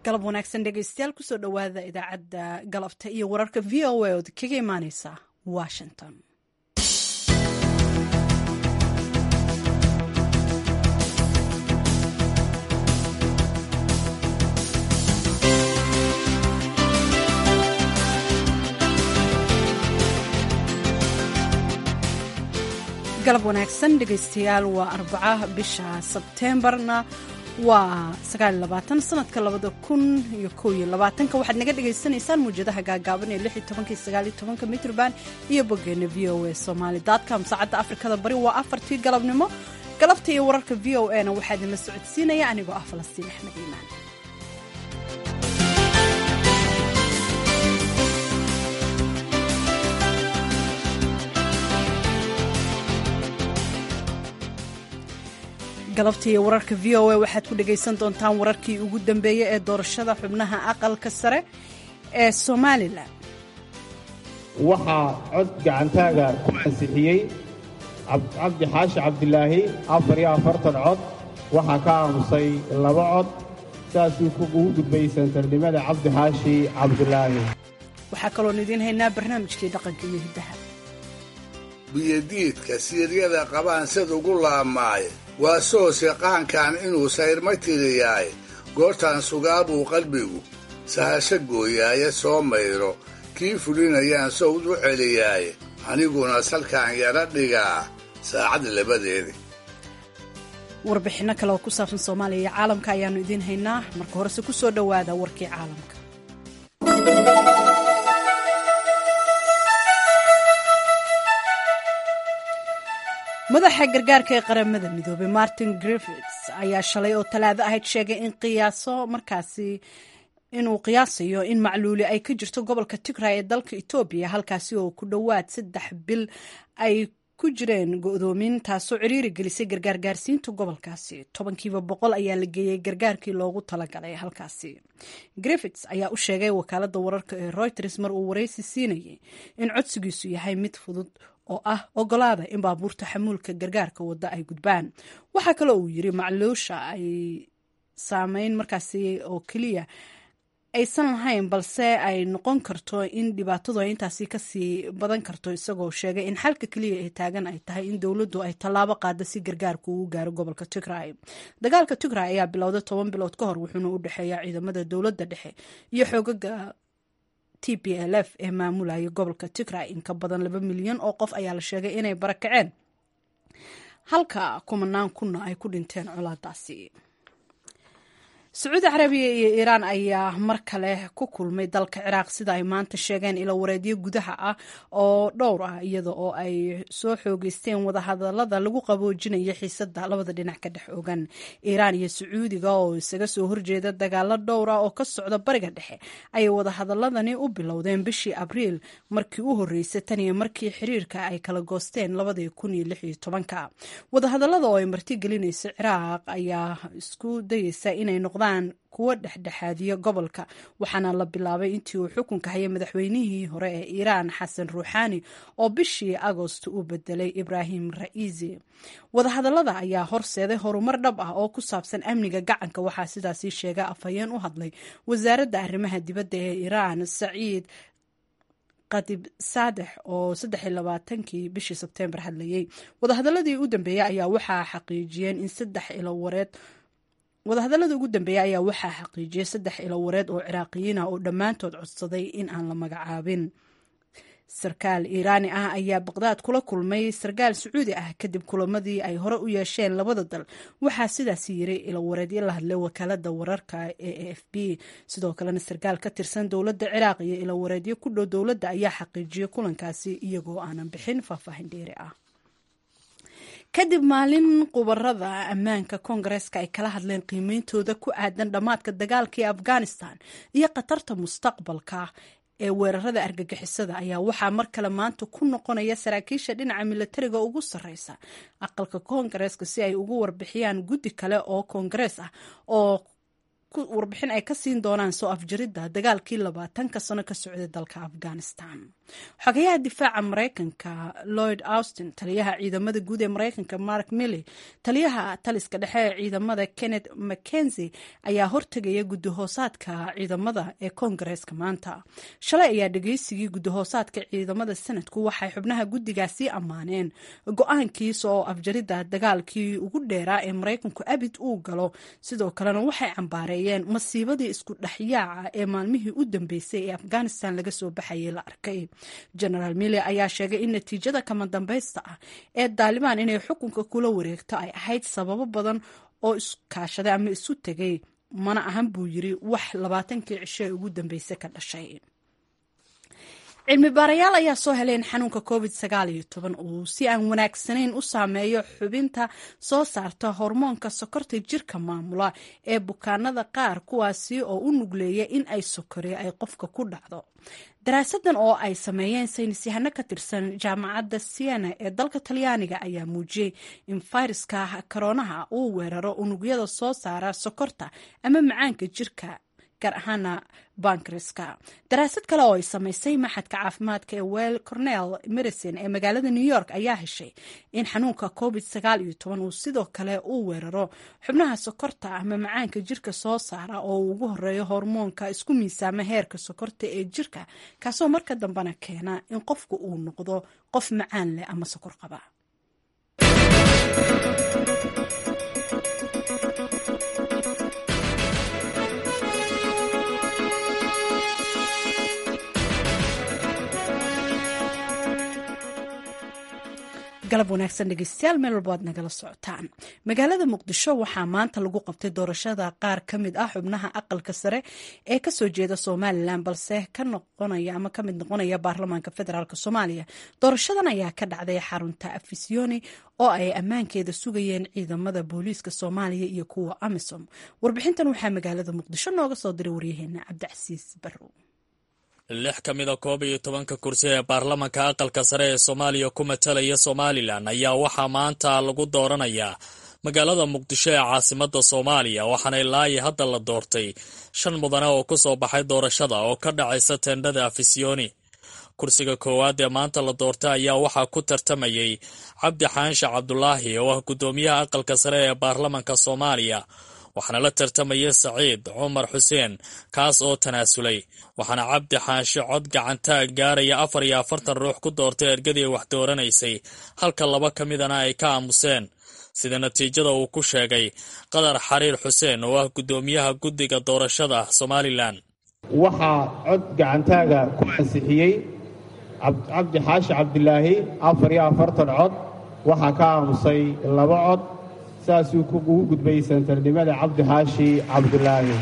galab wanaagsan dhegeystayaal kusoo dhowaada idaacadda galabta iyo wararka v o a ood kaga imaaneysa washington galab wanaagsan dhegeystayaal waa arbaca bisha sebteembarna waa sanadka waxaad naga dhagaysanaysaan muwjadaha gaagaaban ee mitrban iyo boggeena v o a somaly com saacadda afrikada bari waa afartii galabnimo galabta iyo wararka v o a na waxaa idinla socodsiinaya anigoo ah falastiin axmed iimaan galabta iyo wararka v o a waxaad ku dhagaysan doontaan wararkii ugu dambeeyey ee doorashada xubnaha aqalka sare ee somalilan waxaa cod gacantaaga ku ansixiyey cabdi xaashi cabdilaahi afar iyo afartan cod waxaa ka aamusay laba cod saasuu ugu gudbay santarnimada cabdi xaashi cabdilaahi waxaa kaloon idiin haynaa barnaamijkii dhaqanka iyo hiddaha biyadiidka siiryada qabaan sid ugu laabmaaye waa soose qaankan inuu sayrma tiriyaay goortaan sugaabuu qalbigu sahasho gooyaaye soo mayro kii fulinayaan sowd u celiyaaye aniguna salkaan yara dhigaa saacad labadeedi warbixinno kale oo ku saabsan soomaaliya iyo caalamka ayaannu idiin haynaa marka horese ku soo dhowaada warkii caalamka madaxa gargaarka ee qaramada midoobey martin griffits ayaa shalay oo talaado ahayd sheegay in qiyaaso markaasi inuu qiyaasayo in macluuli ay ka jirto gobolka tigray ee dalka etoobiya halkaasi oo ku dhowaad saddex bil ay ku jireen go-doomin taasoo ciriiri gelisay gargaargaarsiinta gobolkaasi tobankiiba boqol ayaa la geeyey gargaarkii loogu talagalay halkaasi griffits ayaa u sheegay wakaalada wararka ee reuters mar uu wareysi siinayay in codsigiisu yahay mid fudud oo ah ogolaada in baabuurta xamuulka gargaarka wadda ay gudbaan waxaa kaloo uu yiri macluusha ay saameyn markaasi oo keliya aysan lahayn balse ay noqon karto in dhibaatadu ay intaasi kasii badan karto isagoo sheegay in xalka keliya ee taagan ay tahay in dowladdu ay tallaabo qaada si gargaarku ugu gaaro gobolka tigray dagaalka tigray ayaa bilowday toban bilood ka hor wuxuuna u dhexeeya ciidamada dowladda dhexe iyo xoogaga t p l f ee maamulaya gobolka tigray in ka badan laba milyan oo qof ayaa la sheegay inay barakaceen halka kumanaan kunna ay ku dhinteen colaadaasi sacuudi carabiya iyo iiraan ayaa mar kale ku kulmay dalka ciraaq sida ay maanta sheegeen ilo wareedyo gudaha ah oo dhowr ah iyada oo ay soo xoogeysteen wadahadalada lagu qaboojinayo xiisada labada dhinac ka dhex ogan iiraan iyo sacuudiga oo isaga soo horjeeda dagaalo dhowr ah oo ka socda bariga dhexe ayay wadahadaladani u bilowdeen bishii abriil markii u horreysay tan iyo markii xiriirka ay kala goosteen labadii kun iyo lix iyo tobanka wadahadalada oo ay martigelinaysa ciraaq ayaa isku dayeysa inay noqdaan kuwo dhexdhexaadiya gobolka waxaana la bilaabay intii uu xukunka hayay madaxweynihii hore ee iiraan xasan ruuxaani oo bishii agost u bedelay ibraahim ra'iisi wadahadalada ayaa horseeday horumar dhab ah oo ku saabsan amniga gacanka waxaa sidaasi sheega afhayeen u hadlay wasaaradda arrimaha dibadda ee iiraan saciid qadib saadex oo saddex iyo labaatankii bishii sebteembar hadlayey wadahadaladii u dambeeyey ayaa waxaa xaqiijiyeen in saddex ilo wareed wadahadallada ugu dambeeya ayaa waxaa xaqiijiyay saddex ilo wareed oo ciraaqiyiin ah oo dhammaantood codsaday in aan la magacaabin sarkaal iiraani ah ayaa baqdaad kula kulmay sarkaal sacuudi ah kadib kulamadii ay hore u yeesheen labada dal waxaa sidaasi yiri ilo wareedyo la hadlay wakaalada wararka ee a f b sidoo kalena sarkaal ka tirsan dowladda ciraaq iyo ilo wareedyo ku dhow dowladda ayaa xaqiijiyay kulankaasi iyagoo aanan bixin faahfaahin dheeri ah kadib maalin qubarada ammaanka koongareeska ay kala hadleen qiimeyntooda ku aadan dhammaadka dagaalkii afghanistan iyo khatarta mustaqbalka ee weerarada argagixisada ayaa waxaa mar kale maanta ku noqonaya saraakiisha dhinaca milatariga ugu sarreysa aqalka koongareeska si ay ugu warbixiyaan guddi kale oo koongarees ah oo warbixin ay ka siin doonaan soo afjaridda dagaalkii labaatanka sano ka socday dalka afghanistan xogayaha difaaca maraykanka lloyd austin taliyaha ciidamada guud ee maraykanka mark milley taliyaha taliska dhexe ee ciidamada kenneth mckenzie ayaa hortegaya guddihoosaadka ciidamada ee koongareeska maanta shalay ayaa dhegeysigii guddihoosaadka ciidamada sanadku waxay xubnaha guddigaasi ammaaneen go-aankiisa oo afjarida dagaalkii ugu dheeraa ee maraykanku abid uu galo sidoo kalena waxay cambaareeyeen masiibadii isku dhexyaaca ee maalmihii u dambeysay ee afghanistan laga soo baxayay la arkay genaraal mille ayaa sheegay in natiijada kama dambaysta ah ee daalibaan inay xukunka kula wareegto ay ahayd sababo badan oo iskaashaday ama isu tegay mana ahan buu yiri wax labaatankii cisho ee ugu dambeysay ka dhashay cilmi baarayaal ayaa soo heleen xanuunka covid sagaal iyo toban uu si aan wanaagsanayn u saameeyo xubinta soo saarta hormoonka sokorta jirka maamula ee bukaanada qaar kuwaasi oo u nugleeya in ay sokori ay qofka ku dhacdo daraasadan oo ay sameeyeen saynis yahano ka tirsan jaamacadda siena ee dalka talyaaniga ayaa muujiyey in fayraska koroonaha uu weeraro unugyada soo saara sokorta ama macaanka jirka gaar ahaana bankreska daraasad kale oo ay samaysay maxadka caafimaadka ee well cornell medicine ee magaalada new york ayaa heshay in xanuunka covid sagaal iyo toban uu sidoo kale uu weeraro xubnaha sokorta ama macaanka jirka soo saara oo uu ugu horeeyo hormoonka isku miisaama heerka sokorta ee jirka kaasoo marka dambena keena in qofku uu noqdo qof macaan leh ama sokor qaba galab wanaagsan dhegeystayaal meel walba aad nagala socotaan magaalada muqdisho waxaa maanta lagu qabtay doorashada qaar ka mid ah xubnaha aqalka sare ee kasoo jeeda somalilan balse ka noqonaya ama kamid noqonaya baarlamaanka federaalk soomaaliya doorashadan ayaa ka dhacday xarunta afisiyoni oo ay ammaankeeda sugayeen ciidamada booliiska soomaaliya iyo kuwa amisom warbixintan waxaa magaalada muqdisho nooga soo diray waryaheena cabdicasiis barrow lix ka mida koob iyo tobanka kursi ee baarlamanka aqalka sare ee soomaaliya ku matalaya somalilan ayaa waxaa maanta lagu dooranayaa magaalada muqdisho ee caasimada soomaaliya waxaana ilaayi hadda la doortay shan mudane oo ku soo baxay doorashada oo ka dhacaysa teendhada afisiyoni kursiga koowaad ee maanta la doortay ayaa waxaa ku tartamayay cabdi xaanshe cabdulaahi oo ah guddoomiyaha aqalka sare ee baarlamanka soomaaliya waxaana la tartamaya saciid cumar xuseen kaas oo tanaasulay waxaana cabdi xaanshe cod gacantaag gaaraya afar iyo afartan ruux ku doortay ergadii wax dooranaysay halka laba ka midana ay ka aamuseen sida natiijada uu ku sheegay qadar xariir xuseen oo ah guddoomiyaha guddiga doorashada somalilan waxaa cod gacantaaga ku ansixiyey cabdi xaashi cabdilaahi afar iyo afartan cod waxaa ka aamusay laba cod saasuu ugu gudbay santarnimada cabdi xaashi cabdulaahi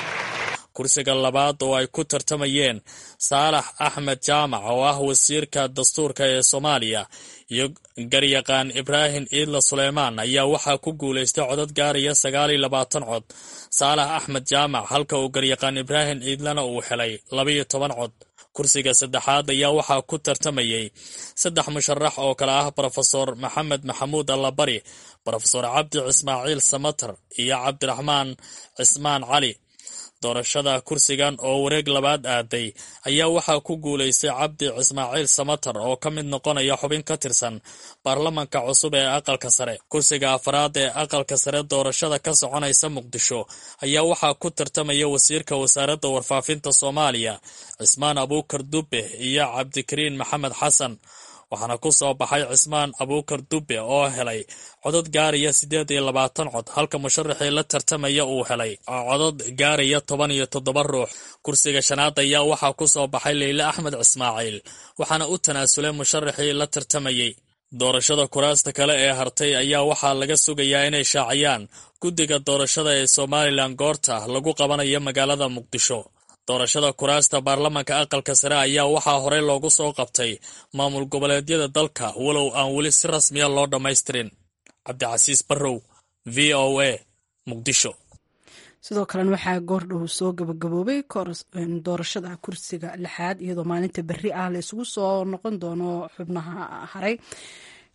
kursiga labaad oo ay ku tartamayeen saalax axmed jaamac oo ah wasiirka dastuurka ee soomaaliya iyo garyaqaan ibraahim ciidla suleymaan ayaa waxaa ku guulaystay codad gaaraya sagaal iyo labaatan cod saalax axmed jaamac halka uu garyaqaan ibraahim ciidlana uu helay labaiyo toban cod kursiga saddexaad ayaa waxaa ku tartamayay saddex musharax oo kale ah brofesor maxamed maxamuud allabari brofesor cabdi cismaaciil samatar iyo cabdiraxmaan cismaan cali doorashada kursigan oo wareeg labaad aaday ayaa waxaa ku guulaystay cabdi cismaaciil samatar oo ka mid noqonaya xubin ka tirsan baarlamanka cusub ee aqalka sare kursiga afraad ee aqalka sare doorashada ka soconaysa muqdisho ayaa waxaa ku tartamaya wasiirka wasaaradda warfaafinta soomaaliya cismaan abuukar dubbe iyo cabdikariin maxamed xasan waxaana ku soo baxay cismaan abuukar dubbe oo helay codad gaaraya siddeed iyo labaatan cod halka musharaxii la tartamaya uu helay codad gaaraya toban iyo toddoba ruux kursiga shanaad ayaa waxaa ku soo baxay leyle axmed cismaaciil waxaana u tanaasulay musharaxii la tartamayey doorashada kuraasta kale ee hartay ayaa waxaa laga sugayaa inay shaaciyaan guddiga doorashada ee somalilan goorta lagu qabanayo magaalada muqdisho doorashada kuraasta baarlamanka aqalka sare ayaa waxaa horey loogu soo qabtay maamul goboleedyada dalka walow aan weli si rasmiya loo dhammaystirin cabdicasiis barrow v o a muqdisho sidoo kalena waxaa goordhow soo gabagaboobay doorashada kursiga lixaad iyadoo maalinta berri ah la isugu soo noqon doono xubnaha haray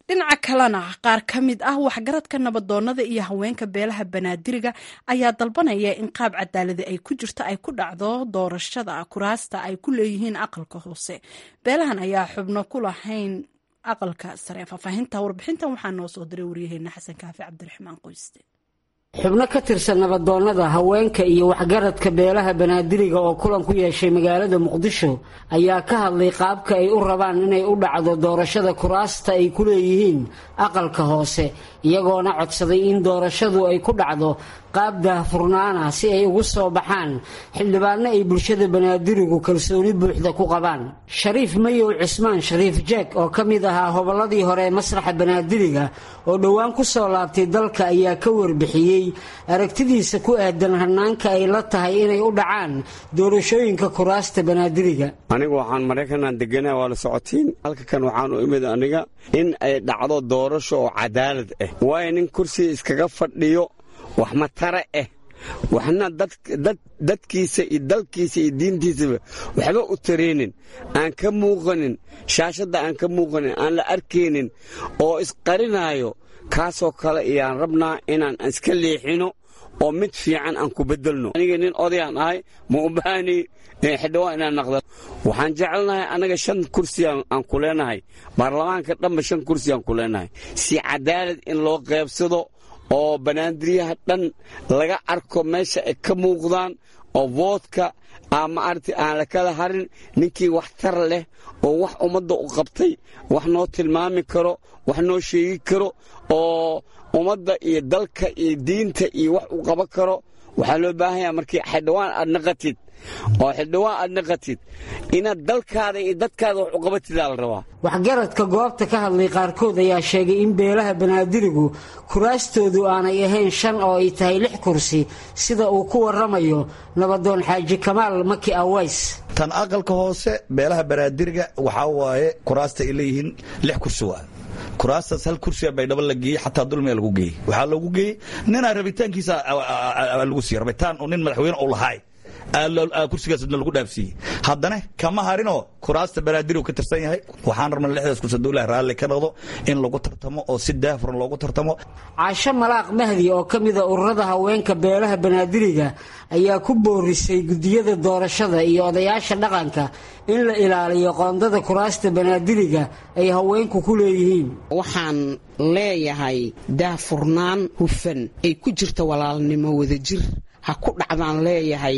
dhinaca kalena qaar ka mid ah waxgaradka nabadoonnada iyo haweenka beelaha banaadiriga ayaa dalbanaya in qaab cadaaladi ay ku jirto ay ku dhacdo doorashada kuraasta ay ku leeyihiin aqalka hoose beelahan ayaa xubno ku lahayn aqalka sare faahfaahinta warbixintan waxaa noo soo diray waryaheena xasan kaafi cabdiraxmaan qoyste xubno ka tirsan nabadoonnada haweenka iyo waxgaradka beelaha banaadiriga oo kulan ku yeeshay magaalada muqdisho ayaa ka hadlay qaabka ay u rabaan inay u dhacdo doorashada kuraasta ay ku leeyihiin aqalka hoose iyagoona codsaday in doorashadu ay ku dhacdo qaab daahfurnaana si ay ugu soo baxaan xildhibaanno ay bulshada banaadirigu kalsooni buuxda ku qabaan shariif mayow cismaan shariif jeeg oo ka mid ahaa hobolladii hore ee masraxa banaadiriga oo dhowaan ku soo laabtay dalka ayaa ka warbixiyey aragtidiisa ku aadan hanaanka ay la tahay inay u dhacaan doorashooyinka kuraasta banaadiriga anigu waxaan maraykanaan deganaa waa la socotiin halka kan waxaan u imid aniga in ay dhacdo doorasho oo cadaalad ah waayo nin kursiga iskaga fadhiyo wax matare ah waxna dadkiisa iyo dalkiisa iyo diintiisaba waxba u taraynin aan ka muuqanin shaashadda aan ka muuqanin aan la arkaynin oo isqarinaayo kaasoo kale ayaan rabnaa inaan iska leexino oo mid fiican aan ku bedelno aniga nin odayaan ahay ma u baahani xildhibaan inaan naqda waxaan jecelnahay annaga shan kursi aan ku leenahay baarlamaanka dhanba shan kursi aan ku leenahay si cadaalad in loo qaybsado oo banaandiriyaha dhan laga arko meesha ay ka muuqdaan oo voodka ama arti aan la kala harin ninkii wax tar leh oo wax ummadda u qabtay wax noo tilmaami karo wax noo sheegi karo oo ummadda iyo dalka iyo diinta iyo wax u qaban karo waxaa loo baahanyaa markii xildhibaan aad naqatid oo xildhibaan aad naqatid inaad dalkaada iyo dadkaada wax u qabatidaa la rabaa waxgaradka goobta ka hadlay qaarkood ayaa sheegay in beelaha banaadirigu kuraastoodu aanay ahayn shan oo ay tahay lix kursi sida uu ku waramayo nabadoon xaaji kamaal maki aways tan aqalka hoose beelaha banaadiriga waxaa waaye kuraasta ay leeyihiin lix kursi waa kuraastaas hal kursiga baydhabo la geeyey xataa dulmiga lagu geeyey waxaa loogu geeyey ninaa rabitaankiisa lagu siiye rabitaan nin madaxweyne u lahaay kursigaasna lagu dhaafsiiyey haddana kama harinoo kuraasta banaadir ka tirsan yahay waxaan rabna lixdaas kursi dowlaha raalli ka noqdo in lagu tartamo oo si daafuran loogu tartamo caasho malaaq mahdi oo ka mida ururada haweenka beelaha banaadiriga ayaa ku boorisay gudiyada doorashada iyo odayaasha dhaqanka in la ilaaliyo qoondada kuraasta banaadiriga ay haweenku ku leeyihiin waxaan leeyahay daafurnaan hufan ay ku jirta walaalnimo wadajir ha ku dhacdaan leeyahay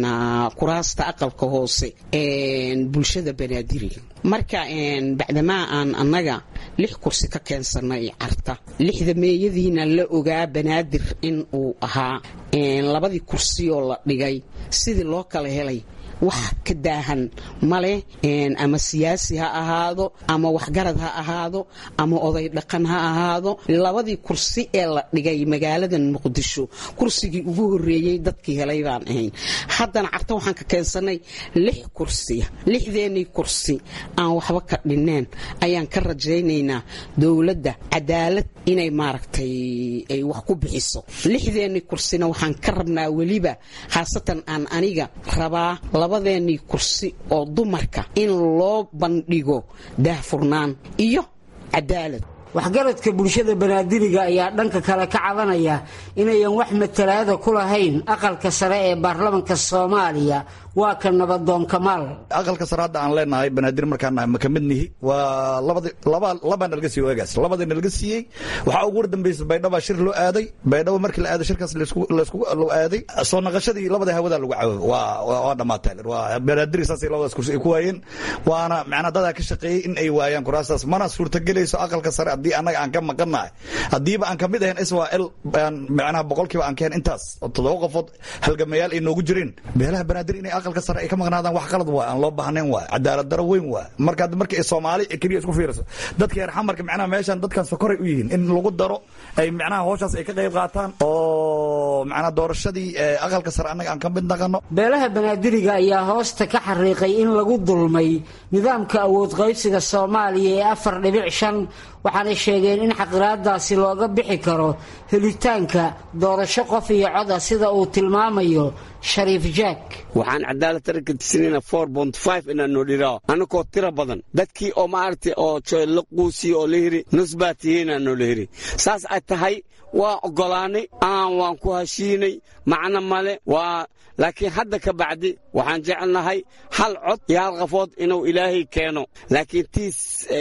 kuraasta aqalka hoose bulshada banaadiriga marka bacdamaa aan annaga lix kursi ka keensanay carta lixda meeyadiina la ogaa banaadir in uu ahaa labadii kursi oo la dhigay sidii loo kala helay wax ka daahan male ama siyaasi ha ahaado ama waxgarad ha ahaado ama oday dhaqan ha ahaado labadii kursi ee la dhigay magaaladan muqdisho kursigii ugu horeeyey dadkii helay baan ahayn haddana carta waxaan ka keensanay lix kursiya lixdeenii kursi aan waxba ka dhineen ayaan ka rajaynaynaa dowladda cadaalad inay maaragtay ay wax ku bixiso lixdeenii kursina waxaan ka rabnaa weliba khaasatan aan aniga rabaa labadeenii kursi oo dumarka in loo bandhigo daahfurnaan iyo cadaalad waxgaradka bulshada banaadiriga ayaa dhanka kale ka cabanaya inayan wax matalaada ku lahayn aqalka sare ee baarlamanka soomaaliya waa ka nabadoon kamaal aqalka sare hadda aan leenahay banaadir markaan nahay ma ka mid nihi waa labaa nalaga siiye waagaas labada nalaga siiyey waxaa ugu wardambaysa baydhaba shir loo aaday baydhabo markii la aaday shirkaas loo aaday soo naqashadii labada hawada lagu caawo waa dhammaatay waa banaadir saasay labadaas kursi ay ku waayeen waana macnaa dadaa ka shaqeeyey in ay waayaan kuraastaas mana suurtagelayso aqalka sare haddii annaga aan ka maqannahay haddiiba aan kamid ahayn israel macnaha boqolkiiba aan keen intaas oo toddoba qofood halgamayaal ay noogu jireen beelaha banaadir inay aqalka sare ay ka maqnaadaan wax qalad waa aan loo baahnayn waa cadaalad daro weyn waa marka marka soomaali keliya isku fiiriso dadka reer xamarka macnaha meeshan dadkan sokoray u yihiin in lagu daro ay macnaha howshaas ay ka qayb qaataan oo macnaha doorashadii aqalka sare annaga aan ka mid naqano beelaha banaadiriga ayaa hoosta ka xariiqay in lagu dulmay nidaamka awood qaybsiga soomaaliya ee afar dhibic shan waxaanay sheegeen in xaqiraadaasi looga bixi karo helitaanka doorasho qof iyo cod ah sida uu tilmaamayo shariif jack waxaan cadaalad tarka tisinayna four bont five inaan noo dhirao annagoo tira badan dadkii oo maaragtay oo la quusiye oo la hiri nus baa tihiinaan noola hiri saas ay tahay waa oggolaanay aan waan ku heshiinay macno male waa laakiin hadda ka bacdi waxaan jecelnahay hal cod iyo hal qafood inuu ilaahay keeno laakiin tiis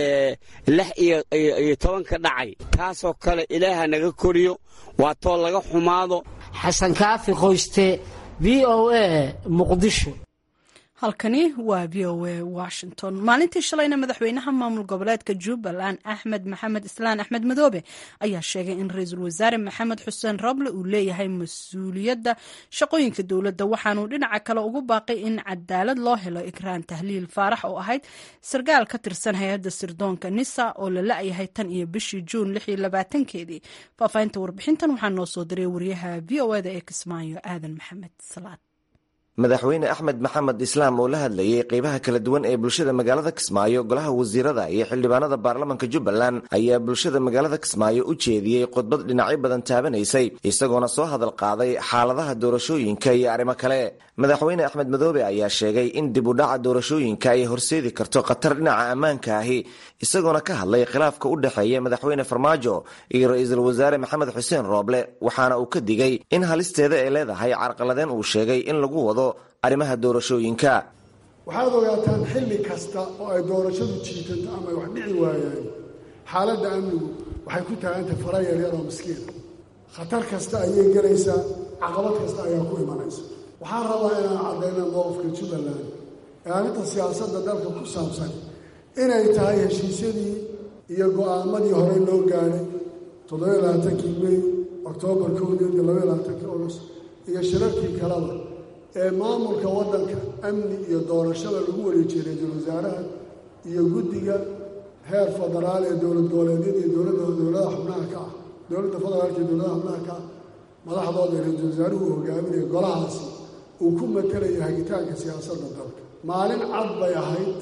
lix iyo tobanka dhacay taasoo kale ilaaha naga koriyo waa too laga xumaado xasan kaafi qoyste v o a muqdisho halkani waa v o a washington maalintii shalayna madaxweynaha maamul goboleedka jubbaland axmed maxamed islaan axmed madoobe ayaa sheegay in ra-iisul wasaare maxamed xuseen roble uu leeyahay mas-uuliyadda shaqooyinka dowladda waxaanuu dhinaca kale ugu baaqay in cadaalad loo helo ikraan tahliil faarax oo ahayd sarkaal ka tirsan hay-adda sirdoonka nisa oo la la-yahay tan iyo bishii juun keedii faahfaahinta warbixintan waxaa noo soo diray wariyaha v o eda ee kismaayo aadan maxamed salaad madaxweyne axmed maxamed islaam oo la hadlayay qeybaha kala duwan ee bulshada magaalada kismaayo golaha wasiirada iyo xildhibaanada baarlamanka jubbaland ayaa bulshada magaalada kismaayo u jeediyey khudbad dhinacyo badan taabanaysay isagoona soo hadal qaaday xaaladaha doorashooyinka iyo arrimo kale madaxweyne axmed madoobe ayaa sheegay in dib u dhaca doorashooyinka ay horseedi karto khatar dhinaca ammaanka ahi isagoona ka hadlay khilaafka u dhexeeya madaxweyne farmaajo iyo ra-iisul wasaare maxamed xuseen rooble waxaana uu ka digay in halisteeda ay leedahay carqaladeen uu sheegay in lagu wado arrimaha doorashooyinka waxaad ogaataan xilli kasta oo ay doorashadu jiitanto ama ay wax dhici waayaan xaaladda amnigu waxay ku taagantay fara yaryar oo miskiina khatar kasta ayay gelaysaa caqabad kasta ayaa ku imanaysa waxaan rabaa inaan caddayna mowqifka jubbaland ee arrinta siyaasadda dalka ku saabsan inay tahay heshiisyadii iyo go'aamadii horey loo gaadhay toddobiyo labaatankii mey oktoobar kowdeed iyo labaiyo labaatankii august iyo shirarkii kaleba ee maamulka waddanka amni iyo doorashada lagu wareejiyey ra-iisul wasaaraha iyo guddiga heer federaal ee dowlad goboleedyada iyo dowladda dowladaha xubnaha ka ah dowladda federaalka iyo dowladaha xubnaha ka ah madaxdooda ra-iisul wasaaruhu uu hogaaminaya golahaasi uu ku matalaya hagitaanka siyaasadda dalka maalin cad bay ahayd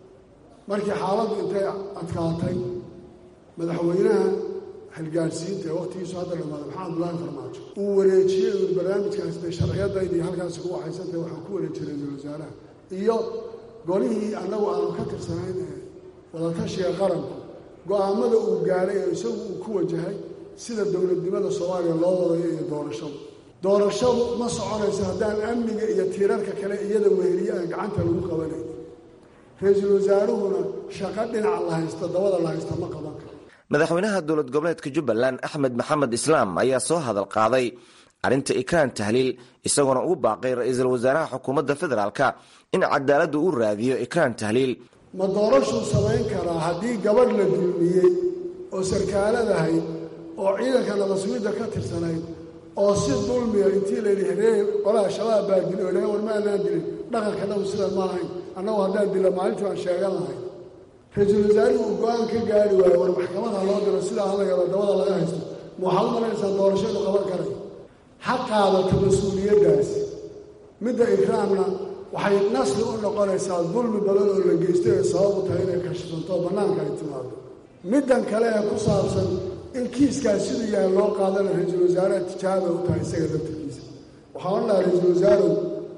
markii xaaladdu intay adkaatay madaxweynaha xilgaadhsiinta ee wakhtigiisu hadda dhamaaday maxamed abdullaahi farmaajo uu wareejiyey uu barnaamijkaas dee sharciyadaydii halkaasi ku waxaysantay waxaan ku wareejiyey ra-iisul wasaaraha iyo golihii annagu aanu ka tirsanayn ee wadatashiga qaranku go'aamada uu gaadhay ee isagu uu ku wajahay sida dowladnimada soomaaliya loo wadayo iyo doorashadu doorashadu ma soconayso haddaan amniga iyo tiirarka kale iyada weheliye aan gacanta lagu qabanayn ra-iisul wasaaruhuna shaqo dhinaca la haysta dabada la haysta ma qaban karo madaxweynaha dowlad goboleedka jubbaland axmed maxamed islaam ayaa soo hadal qaaday arrinta ikraan tahliil isagoona ugu baaqay ra-iisul wasaaraha xukuumadda federaalka in cadaaladdu u raadiyo ikraan tahliil ma doorashuu samayn karaa haddii gabadh la dulmiyey oo sarkaaladahayd oo ciidanka nabasugidda ka tirsanayd oo si dulmiya intii layidhi heree qolaha shabaab baa dili o dhahe war ma anaan dilin dhaqanka dhaw sidan ma ahayn annagu haddaan dila maalintii baan sheegan lahay ra-iisul wasaarihi uu go-aan ka gaari waayo war maxkamada loo diro sidaa hadlayaba dabada laga haysto ma waxaad u malaynaysaa doorashadu qaban karay ha qaadato mas-uuliyaddaasi midda ikraamna waxay nasli u noqonaysaa dulmi badan oo la geystay ay sabab u tahay inay kashifanto oo bannaanka ay timaado middan kale ee ku saabsan in kiiskaas siduu yahay loo qaadana ra-iisul wasaaraha tijaaba u tahay isaga laftarkiisa waxaa odhan lahaa ra-iisul wasaarow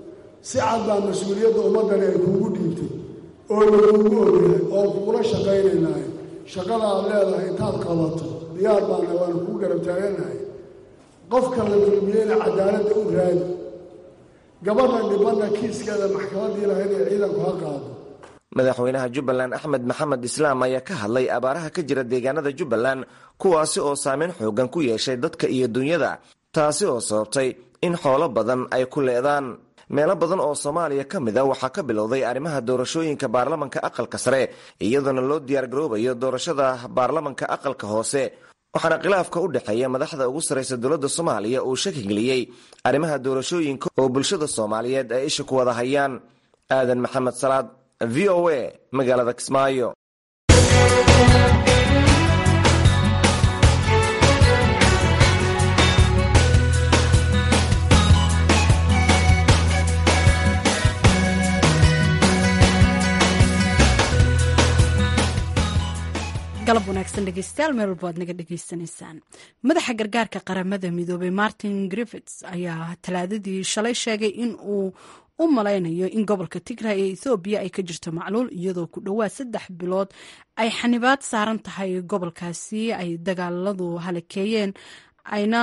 si cad baa mas-uuliyadda ummaddani ay kuugu dhiibtay oo lagugu ogyahay oo kugula shaqaynaynahay shaqada aad leedahay intaad qabato diyaar baana waana kuu garab taaganahay qofka la dulmiyeyna cadaaladda u raadi gabadha dhibanna kiiskeeda maxkamaddii lahayd ee ciidanku ha qaado madaxweynaha jubbaland axmed maxamed islaam ayaa ka hadlay abaaraha ka jira deegaanada jubbaland kuwaasi oo saameyn xoogan ku yeeshay dadka iyo dunyada taasi oo sababtay in xoolo badan ay ku leedaan meelo badan oo soomaaliya ka mid a waxaa ka bilowday arrimaha doorashooyinka baarlamanka aqalka sare iyadoona loo diyaargaroobayo doorashada baarlamanka aqalka hoose waxaana khilaafka u dhexeeya madaxda ugu sarraysa dowladda soomaaliya uu shaki geliyey arrimaha doorashooyinka oo bulshada soomaaliyeed ay isha ku wada hayaan aadan maxamed salaad v o a magaalada kismaayo galab wanaagsan dhegeystayaal meel walba aad naga dhegeysanaysaan madaxa gargaarka qaramada midoobay martin griffits ayaa talaadadii shalay sheegay in uu u malaynayo in gobolka tigray ee ethoobiya ay ka jirto macluul iyadoo ku dhowaad saddex bilood ay xanibaad saaran tahay gobolkaasi ay dagaaladu halakeeyeen ayna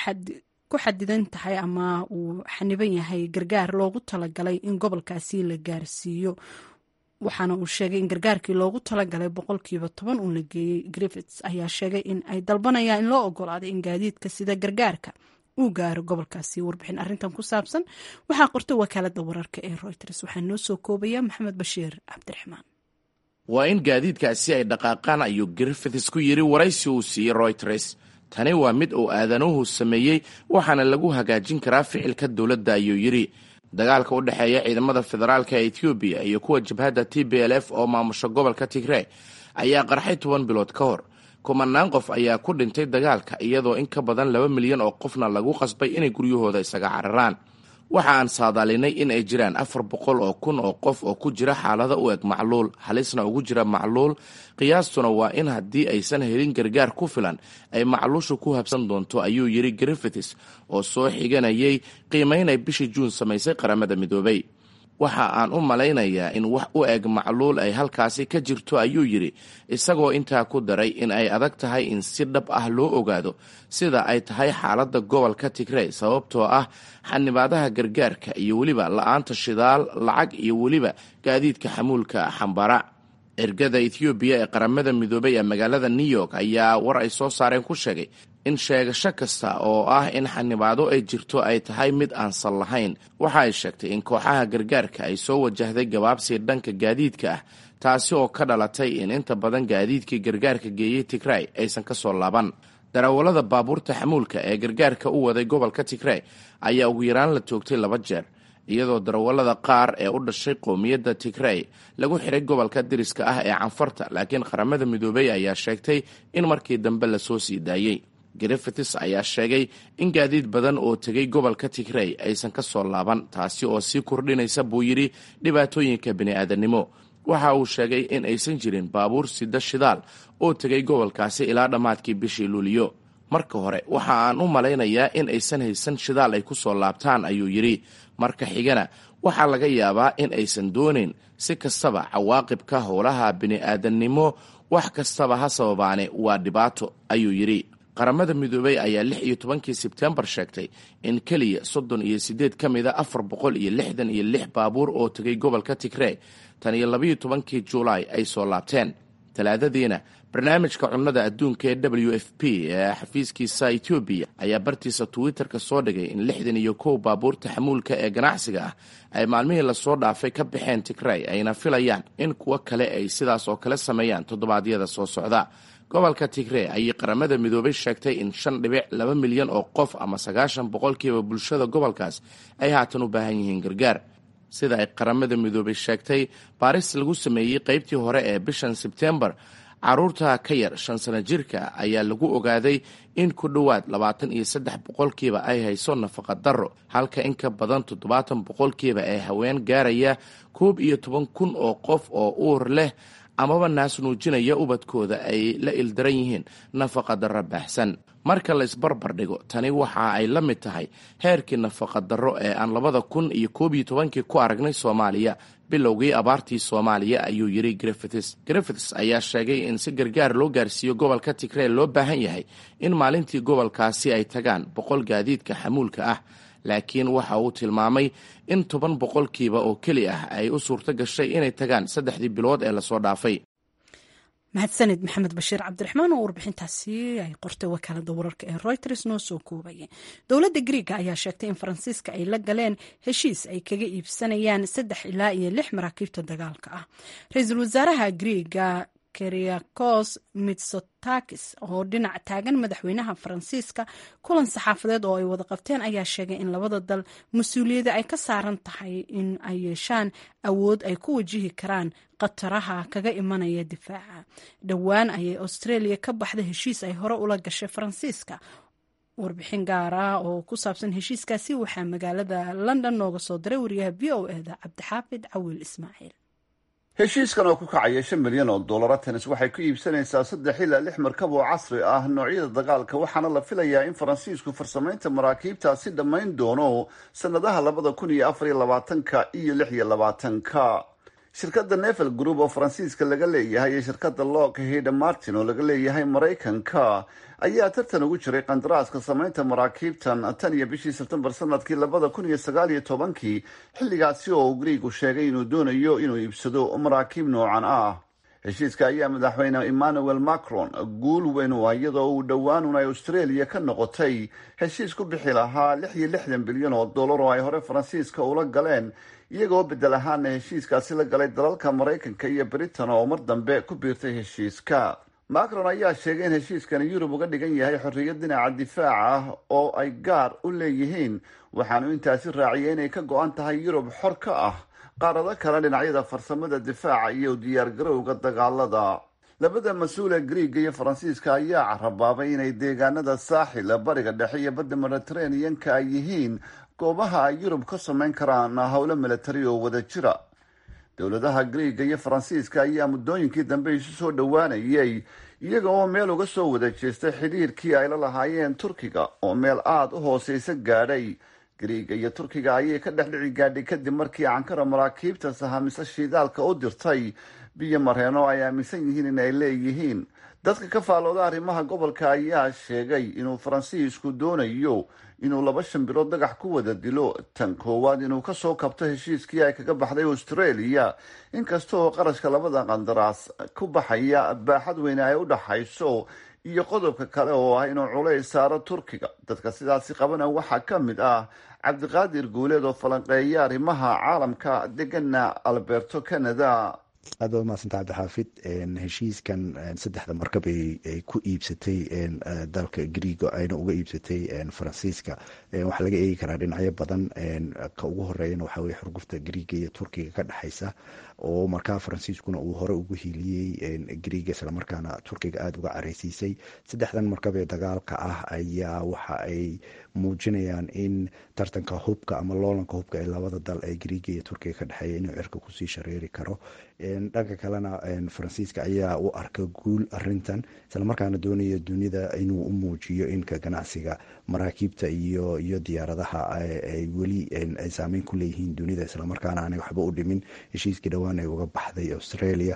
ku xadidan tahay ama uu xaniban yahay gargaar loogu talagalay in gobolkaasi la gaarsiiyo waxaana uu sheegay in gargaarkii loogu talagalay boqolkiiba toban uu la geeyey griffits ayaa sheegay in ay dalbanayaan in loo ogolaaday in gaadiidka sida gargaarka uu gaaro gobolkaasi warbixin arrintan ku saabsan waxaa qortay wakaalada wararka ee reuters waxaa noo soo koobaya maxamed bashiir cabdiraxmaan waa in gaadiidkaasi ay dhaqaaqaan ayuu griffiths ku yidhi waraysi uu siiyey reuters tani waa mid uu aadanuhu sameeyey waxaana lagu hagaajin karaa ficilka dowladda ayuu yidhi dagaalka u dhexeeya ciidamada federaalka ee ethoobiya iyo kuwa jabhadda t b l f oo maamusha gobolka tigree ayaa qarxay toban bilood ka hor kumanaan qof ayaa ku dhintay dagaalka iyadoo in ka badan laba milyan oo qofna lagu qasbay inay guryahooda isaga cararaan waxa aan saadaalinay in ay jiraan afar boqol oo kun oo qof oo ku jira xaalada u eg macluul halisna ugu jira macluul qiyaastuna waa in haddii aysan helin gargaar ku filan ay macluushu ku habsan doonto ayuu yidhi griffiths oo soo xiganayay qiimaynay bishii juun samaysay qaramada midoobay waxa aan u malaynayaa in wax u eg macluul ay halkaasi ka jirto ayuu yidhi isagoo intaa ku daray in ay adag tahay in si dhab ah loo ogaado sida ay tahay xaaladda gobolka tigrey sababtoo ah xanibaadaha gargaarka iyo weliba la-aanta shidaal lacag iyo weliba gaadiidka xamuulka xambara ergada ethoobiya ee qaramada midoobay ee magaalada new york ayaa war ay soo saareen ku sheegay in sheegasho kasta oo ah in xanibaado ay jirto ay tahay mid aan sal lahayn waxa ay sheegtay in kooxaha gargaarka ay soo wajahday gabaabsi dhanka gaadiidka ah taasi oo ka dhalatay in inta badan gaadiidkii gargaarka geeyey tigray aysan ka soo laaban darawallada baabuurta xamuulka ee gargaarka u waday gobolka tigray ayaa ugu yaraan la toogtay laba jeer iyadoo darawallada qaar ee u dhashay qowmiyadda tigrey lagu xiray gobolka diriska ah ee canfarta laakiin qaramada midoobey ayaa sheegtay in markii dambe lasoo sii daayey griffiths ayaa sheegay in gaadiid badan oo tegay gobolka tigrey aysan ka soo laaban taasi oo sii kordhinaysa buu yidhi dhibaatooyinka bini'aadanimo waxa uu sheegay in aysan jirin baabuur sida shidaal oo tegay gobolkaasi ilaa dhammaadkii bishii luuliyo marka hore waxa aan u malaynayaa in aysan haysan shidaal ay ku soo laabtaan ayuu yidhi marka xigana waxaa laga yaabaa in aysan doonayn si kastaba cawaaqibka howlaha bini'aadannimo wax kastaba ha sababaane waa dhibaato ayuu yidhi qaramada midoobey ayaa lix iyo tobankii sebtembar sheegtay in keliya soddon iyo siddeed ka mida afar boqol iyo lixdan iyo lix baabuur oo tegay gobolka tigree tan iyo labayo tobankii juulaay ay soo laabteen talaadadiina barnaamijka cunnada adduunka ee w f p ee xafiiskiisa etoobiya ayaa bartiisa twitter-ka soo dhigay in lixdan iyo kow baabuurta xamuulka ee ganacsiga ah ay maalmihii lasoo dhaafay ka baxeen tigray ayna filayaan in kuwo kale ay sidaas oo kale sameeyaan toddobaadyada soo socda gobolka tigree ayay qaramada midoobay sheegtay in shan dhibic laba milyan oo qof ama sagaashan boqolkiiba bulshada gobolkaas ay haatan u baahan yihiin gargaar sida ay qaramada midoobay sheegtay baaris lagu sameeyey qaybtii hore ee bishan sebtembar caruurta ka yar shan sano jirka ayaa lagu ogaaday in ku dhowaad labaatan iyo saddex boqolkiiba ay hayso nafaqa darro halka in ka badan toddobaatan boqolkiiba ee haween gaaraya koob iyo toban kun oo qof oo uur leh amaba naas nuujinaya ubadkooda ay la ildaran yihiin nafaqa darro baahsan marka la isbarbar dhigo tani waxa ay la mid tahay heerkii nafaqa darro ee aan labada kun iyo koob iyo tobankii ku aragnay soomaaliya bilowgii abaartii soomaaliya ayuu yidhi griffiths griffiths ayaa sheegay in si gargaar loo gaarsiiyo gobolka tigree loo baahan yahay in maalintii gobolkaasi ay tagaan boqol gaadiidka xamuulka ah laakiin waxa uu tilmaamay in toban boqolkiiba oo keli ah ay u suurto gashay inay tagaan saddexdii bilood ee lasoo dhaafay mahadsanid maxamed bashiir cabdiraxmaan oo warbixintaasi ay qortay wakaalada wararka ee reuters noo soo koobaya dowladda griiga ayaa sheegtay in faransiiska ay la galeen heshiis ay kaga iibsanayaan saddex ilaa iyo lix maraakiibta dagaalka ah ra-iisul wasaaraha griiga keriakos mitsotakis oo dhinac taagan madaxweynaha faransiiska kulan saxaafadeed oo ay wada qabteen ayaa sheegay in labada dal mas-uuliyada ay ka saaran tahay in ay yeeshaan awood ay ku wajihi karaan khataraha kaga imanaya difaaca dhowaan ayay australia ka baxda heshiis ay hore ula gashay faransiiska warbixin gaar ah oo ku saabsan heshiiskaasi waxaa magaalada london nooga soo diray wariyaha v o eda cabdixaafid cawiil ismaaciil heshiiskan oo ku kacaya shan milyan oo dollar atenis waxay ku iibsanaysaa saddex ilaa lix markab oo casri ah noocyada dagaalka waxaana la filayaa in faransiisku farsamaynta maraakiibtaasi dhammayn doono sannadaha labada kun iyo afar iyo labaatanka iyo lix iyo labaatanka shirkadda nevel group oo faransiiska laga leeyahay iyo shirkadda lockheed martin oo laga leeyahay maraykanka ayaa tartan ugu jiray qandaraaska samaynta maraakiibtan tan iyo bishii sebtembar sanadkii labada kun iyo sagaal iyo tobankii xilligaasi oo uu griigu sheegay inuu doonayo inuu iibsado maraakiib noocan ah heshiiska ayaa madaxweyne emmanuel macron guul weyn u ah iyadoo uu dhowaanun ay australia ka noqotay heshiis ku bixi lahaa lix iyo lixdan bilyan oo dollar oo ay hore faransiiska ula galeen iyagoo bedel ahaana heshiiskaasi la galay dalalka maraykanka iyo britain oo mar dambe ku biirtay heshiiska macron ayaa sheegay in heshiiskani yurub uga dhigan yahay xorriyad dhinaca difaaca ah oo ay gaar u leeyihiin waxaanu intaasi raaciyay inay ka go-an tahay yurub xor ka ah qaarado kale dhinacyada farsamada difaaca iyo diyaargarowga dagaalada labada mas-uule griiga iyo faransiiska ayaa carabaabay inay deegaanada saaxil bariga dhexe iyo badda mediteraneanka ay yihiin goobaha ay yurub ka samayn karaan howlo milatari oo wada jira dowladaha griiga iyo faransiiska ayaa muddooyinkii dambe isu soo dhowaanayay iyaga oo meel uga soo wada jeestay xidhiirkii ay la lahaayeen turkiga oo meel aada u hooseysa gaadhay griiga iyo turkiga ayay ka dhex dhici gaadhay kadib markii ankara maraakiibta sahamisa shiidaalka u dirtay biyo mareeno ay aaminsan yihiin in ay leeyihiin dadka ka faalooda arrimaha gobolka ayaa sheegay inuu faransiisku doonayo inuu laba shan bilood dagax ku wada dilo tan koowaad inuu kasoo kabto heshiiskii ay kaga baxday australia inkasta oo qarashka labada qandaraas ku baxaya baaxad weyne ay u dhaxayso iyo qodobka kale oo ah inuu culays saaro turkiga dadka sidaasi qabana waxaa ka mid ah cabdiqaadir guuleed oo falanqeeya arrimaha caalamka degana alberto canada aad baad umahadsanta cabdixaafid heshiiskan saddexda markab ay ku iibsatay dalka griiga ayna uga iibsatay faransiiska waxaa laga eegi karaa dhinacyo badan ka ugu horeeyana waxaa weye xurgufta griiga iyo turkiga ka dhexaysa oo markaa faransiiskuna uu hore ugu hiiliyey griiga islamarkaana turkiga aada uga careysiisay saddexdan markab ee dagaalka ah ayaa waxa ay muujinayaan in tartanka hubka ama loolanka hubka ee labada dal ee griiga iyo turkiga ka dhexeeya inuu cirka kusii shareeri karo dhanka kalena faransiiska ayaa u arka guul arintan islamarkaana doonaya dunida inuu u muujiyo inka ganacsiga maraakiibta iyo iyo diyaaradaha ay weli ay saameyn ku leeyihiin dunida islamarkaana aanay waxba u dhimin heshiiskii dhowaan ay uga baxday australia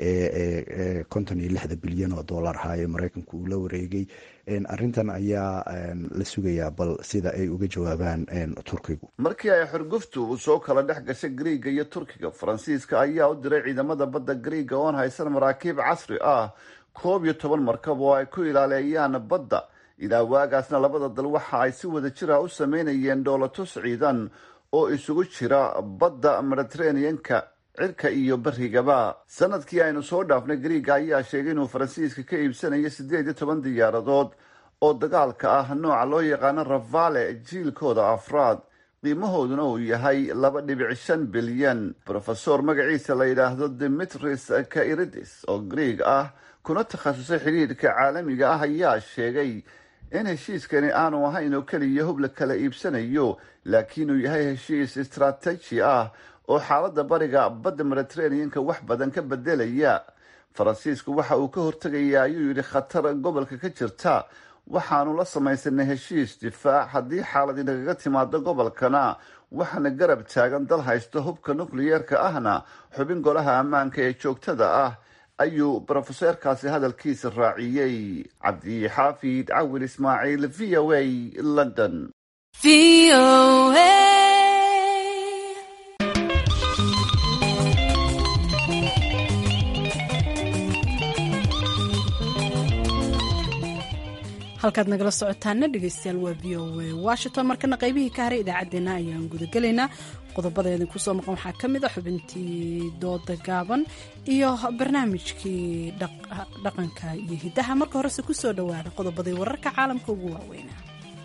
ee konton iyo lixda bilyan oo dollar ahaa ee mareykanku uu la wareegay arintan ayaa la sugayaa bal sida ay uga jawaabaan turkigu markii ay xorguftu uu soo kala dhex gashay griiga iyo turkiga faransiiska ayaa u diray ciidamada badda griiga oon haysan maraakiib casri ah koob iyo toban markab oo ay ku ilaaleeyaan badda ilaa waagaasna labada dal waxa ay si wada jira u sameynayeen dhoolatus ciidan oo isugu jira badda mediteraneanka cirka iyo barigaba sanadkii aynu soo dhaafnay griiga ayaa sheegay inuu faransiiska ka iibsanayo siddeed iyo toban diyaaradood oo dagaalka ah nooca loo yaqaano rafale jiilkooda afraad qiimahooduna uu yahay laba dhibic shan bilyan rofesor magaciisa la yidhaahdo dimitris kairidis oo griig ah kuna takhasusay xidhiidhka caalamiga ah ayaa sheegay in heshiiskani aanu ahayn oo keliya hub la kala iibsanayo laakiin uu yahay heshiis istrateji ah oo xaaladda bariga badda mediteraneanka wax badan ka bedelaya faransiisku waxa uu ka hortegaya ayuu yidhi khatar gobolka ka jirta waxaanu la samaysanay heshiis difaac haddii xaalad inagaga timaado gobolkana waxaana garab taagan dal haysta hubka nukliyeerka ahna xubin golaha ammaanka ee joogtada ah ayuu brofeseerkaasi hadalkiisa raaciyey cabdixaafid cawil ismaaciil v o a london halkaad nagala socotaana dhegeystayaal waa v o a washington markana qaybihii ka haray idaacaddeenna ayaan gudagelaynaa qodobada idinku soo maqan waxaa ka mid a xubintii dooda gaaban iyo barnaamijkii dhaqanka iyo hiddaha marka horese ku soo dhowaada qodobadii wararka caalamka ugu waaweynaa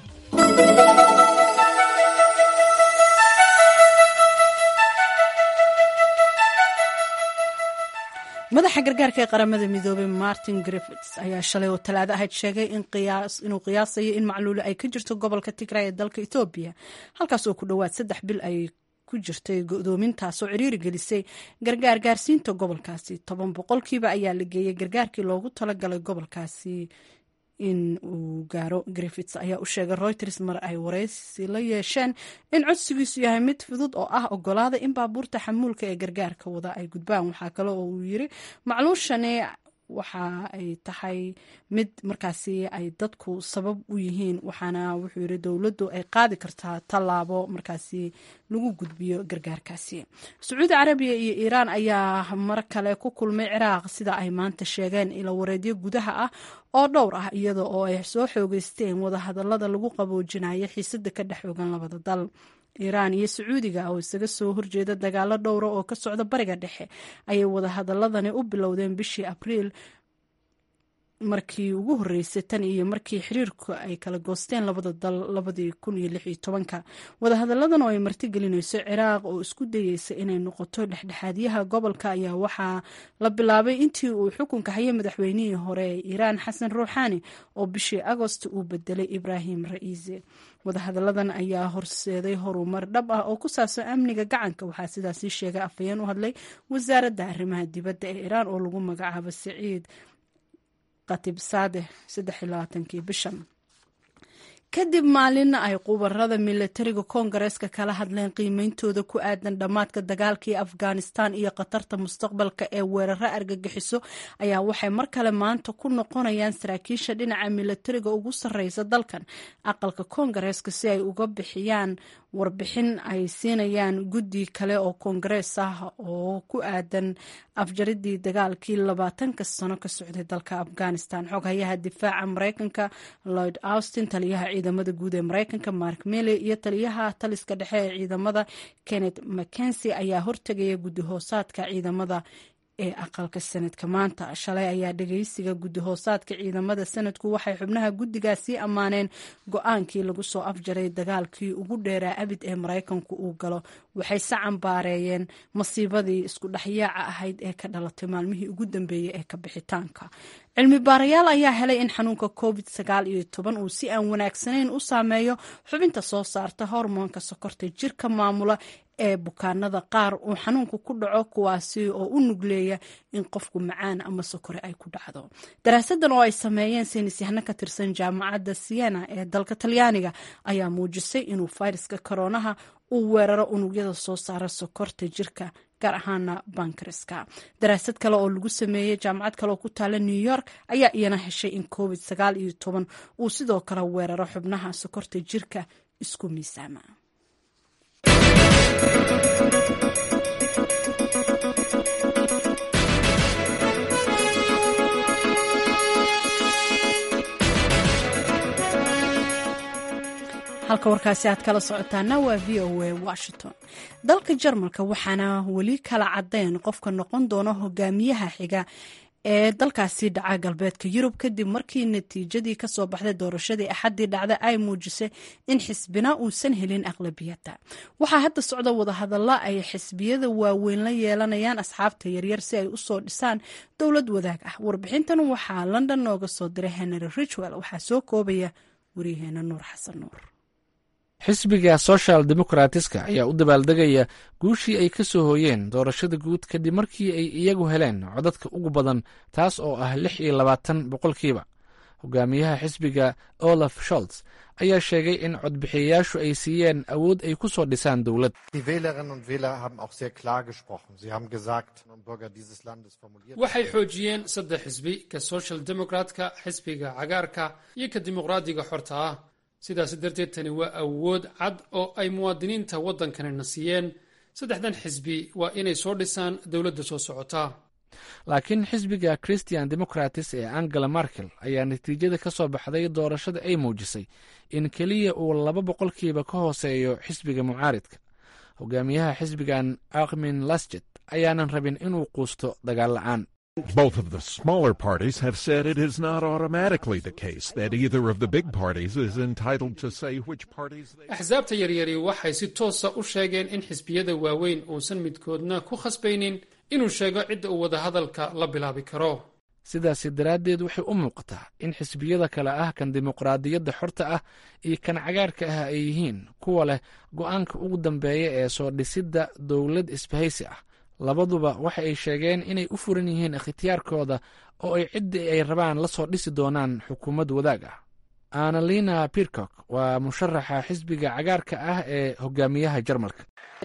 madaxa gargaarka ee qaramada midoobay martin griffits ayaa shalay oo talaado ahayd sheegay inuu qiyaasayo in macluuli ay ka jirto gobolka tigray ee dalka etoobiya halkaas oo ku dhowaad saddex bil ay ku jirtay godoomintaasoo ciriiri gelisay gargaar gaarsiinta gobolkaasi toban boqolkiiba ayaa la geeyey gargaarkii loogu talagalay gobolkaasi in uu gaaro griffits ayaa u sheegay reuters mar ay wareysi la yeesheen in codsigiisu yahay mid fudud oo ah ogolaada in baabuurta xamuulka ee gargaarka wada ay gudbaan waxaa kale oo uu yiri macluushani waxa ay tahay mid markaasi ay dadku sabab u yihiin waxaana wuxuu yiri dowladdu ay qaadi kartaa tallaabo markaasi lagu gudbiyo gargaarkaasi sacuudi carabiya iyo iiraan ayaa mar kale ku kulmay ciraaq sida ay maanta sheegeen ilo wareedyo gudaha ah oo dhowr ah iyada oo ay soo xoogeysteen wadahadalada lagu qaboojinayo xiisada ka dhex ogan labada dal iiraan iyo sacuudiga oo isaga soo horjeeda dagaalo dhowra oo ka socda bariga dhexe ayay wadahadaladani u bilowdeen bishii abriil markii ugu horeysay tan iyo markii xiriirku ay kala goosteen labada dal labadii kun iyo lix iyo tobanka wadahadaladan oo ay martigelinayso ciraaq oo isku dayeysa inay noqoto dhexdhexaadyaha gobolka ayaa waxaa la bilaabay intii uu xukunka hayay madaxweynihii hore ee iiraan xasan ruuxaani oo bishii agost uu bedelay ibraahim ra'iise wadahadaladan ayaa horseeday horumar dhab ah oo ku saabsan amniga gacanka waxaa sidaasi sheegay afhayeen u hadlay wasaaradda arrimaha dibadda ee iiraan oo lagu magacaabo saciid bishan kadib maalina ay qubarada milatariga koongareeska kala hadleen qiimeyntooda ku aadan dhammaadka dagaalkii afghanistan iyo khatarta mustaqbalka ee weeraro argagixiso ayaa waxay mar kale maanta ku noqonayaan saraakiisha dhinaca milatariga ugu sarreysa dalkan aqalka koongareeska si ay uga bixiyaan warbixin ay siinayaan guddi kale oo koongarees ah oo ku aadan afjaridii dagaalkii labaatanka sano ka socday dalka afghanistan xoghayaha difaaca mareykanka lloyd austin taliyaha ciidamada guud ee mareykanka mark milley iyo taliyaha taliska dhexe ee ciidamada kenneth mckensi ayaa hortegaya guddi hoosaadka ciidamada ee aqalka sanadka maanta shalay ayaa dhageysiga guddi hoosaadka ciidamada sanadku waxay xubnaha guddigaasii ammaaneen go-aankii lagu soo afjaray dagaalkii ugu dheeraa abid ee maraykanku uu galo waxay se cambaareeyeen masiibadii isku dhexyaaca ahayd ee ka dhalatay maalmihii ugu dambeeyey ee ka bixitaanka cilmi baarayaal ayaa helay in xanuunka covid sagaal iyo toban uu si aan wanaagsanayn u saameeyo xubinta soo saarta hormoonka sokorta jirka maamula ee bukaanada qaar uu xanuunku ku dhaco kuwaasi oo u nugleeya in qofku macaan ama sokore ay ku dhacdo daraasadan oo ay sameeyeen saynisyahno ka tirsan jaamacadda siena ee dalka talyaaniga ayaa muujisay inuu fayraska koronaha uu weeraro unugyada soo saara sokorta jirka gaar ahaana bankriska daraasad kale oo lagu sameeyey jaamacad kale oo ku taala new york ayaa iyana heshay in covid sagaal iyo toban uu sidoo kale weeraro xubnaha sokorta jirka isku miisaama halka warkaasi aad kala socotaana waa v o a washington dalka jarmalka waxaana weli kala caddayn qofka noqon doona hogaamiyaha xiga ee dalkaasi dhaca galbeedka yurub kadib markii natiijadii kasoo baxday doorashadii axaddii dhacda ay muujisay in xisbina uusan helin aqlabiyadda waxaa hadda socda wadahadalla ay xisbiyada waaweyn la yeelanayaan asxaabta yaryar si ay usoo dhisaan dowlad wadaag ah warbixintan waxaa london nooga soo diray henry richwell waxaa soo koobaya wariyaheena nuur xasan nuur xisbiga social demokratiska ayaa u dabaaldegaya guushii ay ka soo hooyeen doorashada guud kadib markii ay iyagu heleen codadka ugu badan taas oo ah lix iyo labaatan boqolkiiba hogaamiyaha xisbiga olaf sholts ayaa sheegay in codbixiyayaashu ay siiyeen awood ay ku soo dhisaan dowlad waxay xoojiyeen saddex xisbi ka social demokratka xisbiga cagaarka iyo ka dimuqraadiga xorta ah sidaas darteed tani waa awood cad oo ay muwaadiniinta waddankanina siiyeen saddexdan xisbi waa inay soo dhisaan dowladda soo socota laakiin xisbiga christian democratis ee angela markel ayaa natiijada ka soo baxday doorashada ay muujisay in keliya uu laba boqolkiiba ka hooseeyo xisbiga mucaaridka hogaamiyaha xisbigan akmin lasjet ayaanan rabin inuu quusto dagaal la'aan Both of the smaller parties have said it is not automatically the case that either of the big parties is entitled to say which parties they axsaabta yaryari waxay si toosa u sheegeen in xisbiyada waaweyn uusan midkoodna ku khasbaynin inuu sheego cidda uu wadahadalka la bilaabi karo sidaasi daraaddeed waxay u muuqataa in xisbiyada kale ah kan dimuqraadiyadda xorta ah iyo kan cagaarka ah ay yihiin kuwa leh go'aanka ugu dambeeya ee soo dhisidda dowlad isbahaysi ah labaduba waxa ay sheegeen inay u furan yihiin ikhtiyaarkooda oo ay ciddii ay rabaan la soo dhisi doonaan xukuumad wadaag ah annalina pircock waa musharaxa xisbiga cagaarka ah ee hogaamiyaha jarmalka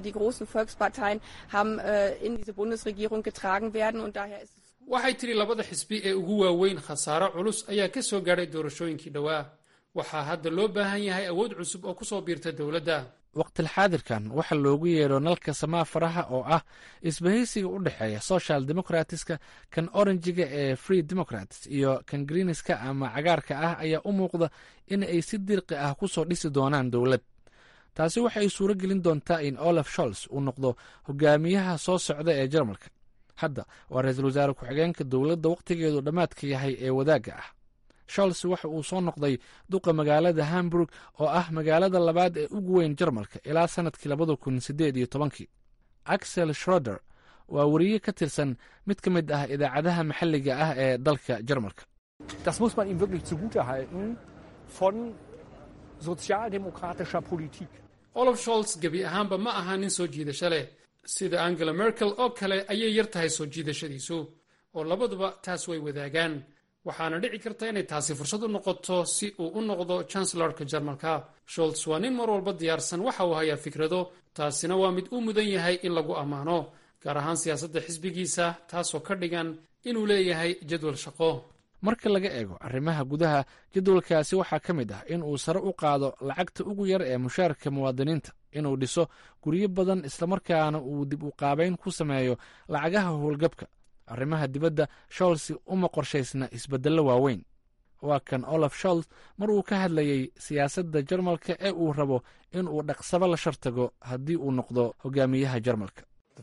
waxay tidhi labada xisbi ee ugu waaweyn khasaaro culus ayaa ka soo gaadhay doorashooyinkii dhowaa waxaa hadda loo baahan yahay awood cusub oo ku soo biirta dowladda waqtilxaadirkan waxaa loogu yeedho nalka samaa faraha oo ah isbahaysiga u dhexeeya social democratska kan oranjiga ee free democrats iyo kan greeniska ama cagaarka ah ayaa u muuqda in ay si dirqi ah ku soo dhisi doonaan dowlad taasi waxay suuro gelin doontaa in olaf sholz uu noqdo hogaamiyaha soo socda ee jarmalka hadda waa ra-iisul wasaare ku-xigeenka dowladda wakhtigeedu dhammaadka yahay ee wadaagga ah sholz waxa uu soo noqday duqa magaalada hamburg oo ah magaalada labaad ee ugu weyn jarmalka ilaa sannadkii labada kun siddeed iyo tobankii axel schroder waa weriye ka tirsan mid ka mid ah idaacadaha maxalliga ah ee dalka jarmalka Das muss man ihm wirklich zugutehalten von sozialdemokratischer Politik. olaf sholz gebi ahaanba ma aha nin soo jiidasho leh sida angela merkel oo kale ayay yar tahay soo jiidashadiisu oo labaduba taas way wadaagaan waxaana dhici karta inay taasi fursad u noqoto si uu u noqdo chancelorka jarmalka sholz waa nin mar walba diyaarsan waxa uu hayaa fikrado taasina waa mid u mudan yahay in lagu ammaano gaar ahaan siyaasadda xisbigiisa taasoo ka dhigan inuu leeyahay jadwal shaqo marka laga eego arrimaha gudaha jadwalkaasi waxaa ka mid ah in uu sare u qaado lacagta ugu yar ee mushaarka muwaadiniinta inuu dhiso guryo badan islamarkaana uu dib u qaabayn ku sameeyo lacagaha howlgabka arrimaha dibadda sholsi uma qorshaysna isbeddello waaweyn waa kan olaf sholz mar uu ka hadlayey siyaasadda jarmalka ee uu rabo in uu dhaqsabo la shartago haddii uu noqdo hogaamiyaha jarmalka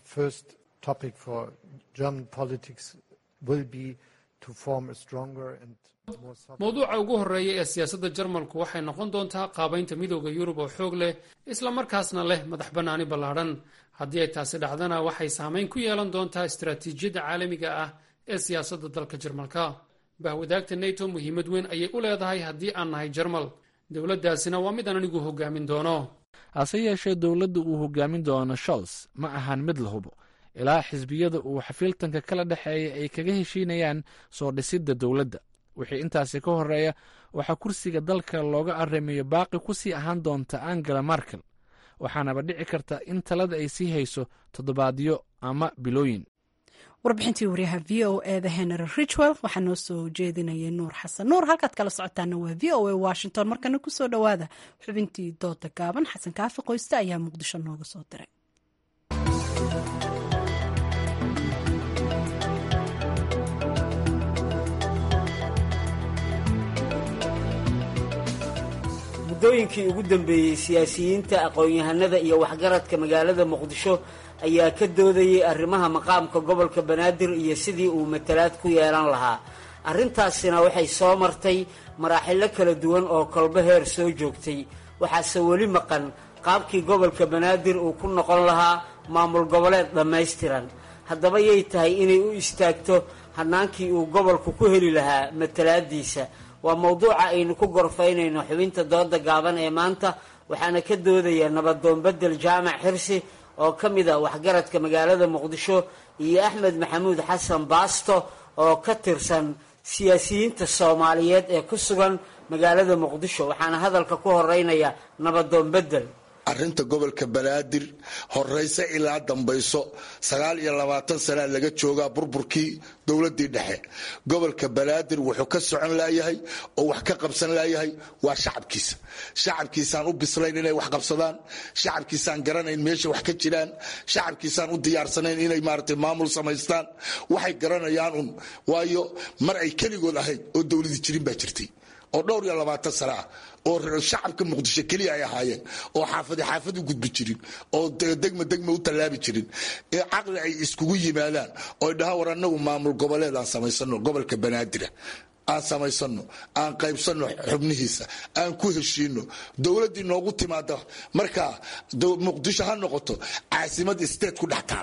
mowduuca ugu horreeya ee siyaasadda jarmalku waxay noqon doontaa qaabaynta midooda yurub oo xoog leh islamarkaasna leh madax bannaani ballaadhan haddii ay taasi dhacdana waxay saamayn ku yeelan doontaa istaraatiijiyadda caalamiga ah ee siyaasadda dalka jarmalka bahwadaagta neto muhiimad weyn ayay u leedahay haddii aan nahay jarmal dowladdaasina waa mid aan anigu hogaamin doono hase yeeshee dowladda uu hogaamin doono sholz ma ahan mid la hubo ilaa xisbiyada uu xafiiltanka kala dhexeeya ay kaga heshiinayaan soo dhisidda dowladda wixii intaasi ka horeeya waxaa kursiga dalka looga arrimayo baaqi ku sii ahaan doonta angela markel waxaanaba dhici karta in talada ay sii hayso toddobaadyo ama bilooyin warbixintii wariyaha v o eda henry richwell waxaa noo soo jeedinayay nuur xasan nuur halkaad kala socotaana waa v o a washington markana kusoo dhowaada xubintii dooda gaaban xasan kaafi qoyste ayaa muqdisho nooga soo diray muddooyinkii ugu dambeeyey siyaasiyiinta aqoon-yahanada iyo waxgaradka magaalada muqdisho ayaa ka doodayay arrimaha maqaamka gobolka banaadir iyo sidii uu matalaad ku yeelan lahaa arrintaasina waxay soo martay maraaxilo kala duwan oo kolbo heer soo joogtay waxaase weli maqan qaabkii gobolka banaadir uu ku noqon lahaa maamul goboleed dhammaystiran haddaba yay tahay inay u istaagto hannaankii uu gobolku ku heli lahaa matalaadiisa waa mowduuca aynu ku gorfaynayno xubinta dooda gaaban ee maanta waxaana ka doodaya nabadoon bedel jaamac xirsi oo ka mid a waxgaradka magaalada muqdisho iyo axmed maxamuud xasan baasto oo ka tirsan siyaasiyiinta soomaaliyeed ee ku sugan magaalada muqdisho waxaana hadalka ku horeynaya nabadoon bedel arrinta gobolka banaadir horeyse ilaa dambayso sagaal iyo labaatan sanaa laga joogaa burburkii dowladii dhexe gobolka banaadir wuxuu ka socon laayahay oo wax ka qabsan laayahay waa shacabkiisa shacabkiisaan u bislayn inay wax qabsadaan shacabkiisaan garanayn meesha wax ka jiraan shacabkiisaan u diyaarsanayn inay maarata maamul samaystaan waxay garanayaan un waayo mar ay keligood ahayd oo dowladii jirin baa jirtay oo dhowr iyo labaatan sana ah oo shacabka muqdisho keliya ay ahaayeen oo xaafadi xaafad u gudbi jirin oo degma degma u tallaabi jirin ee caqli ay iskugu yimaadaan oo dhaha war anagu maamul goboleed aan samaysano gobolka banaadira aan samaysano aan qaybsano xubnihiisa aan ku heshiino dowladdii noogu timaada markaa muqdisho ha noqoto caasimad state ku dhex taala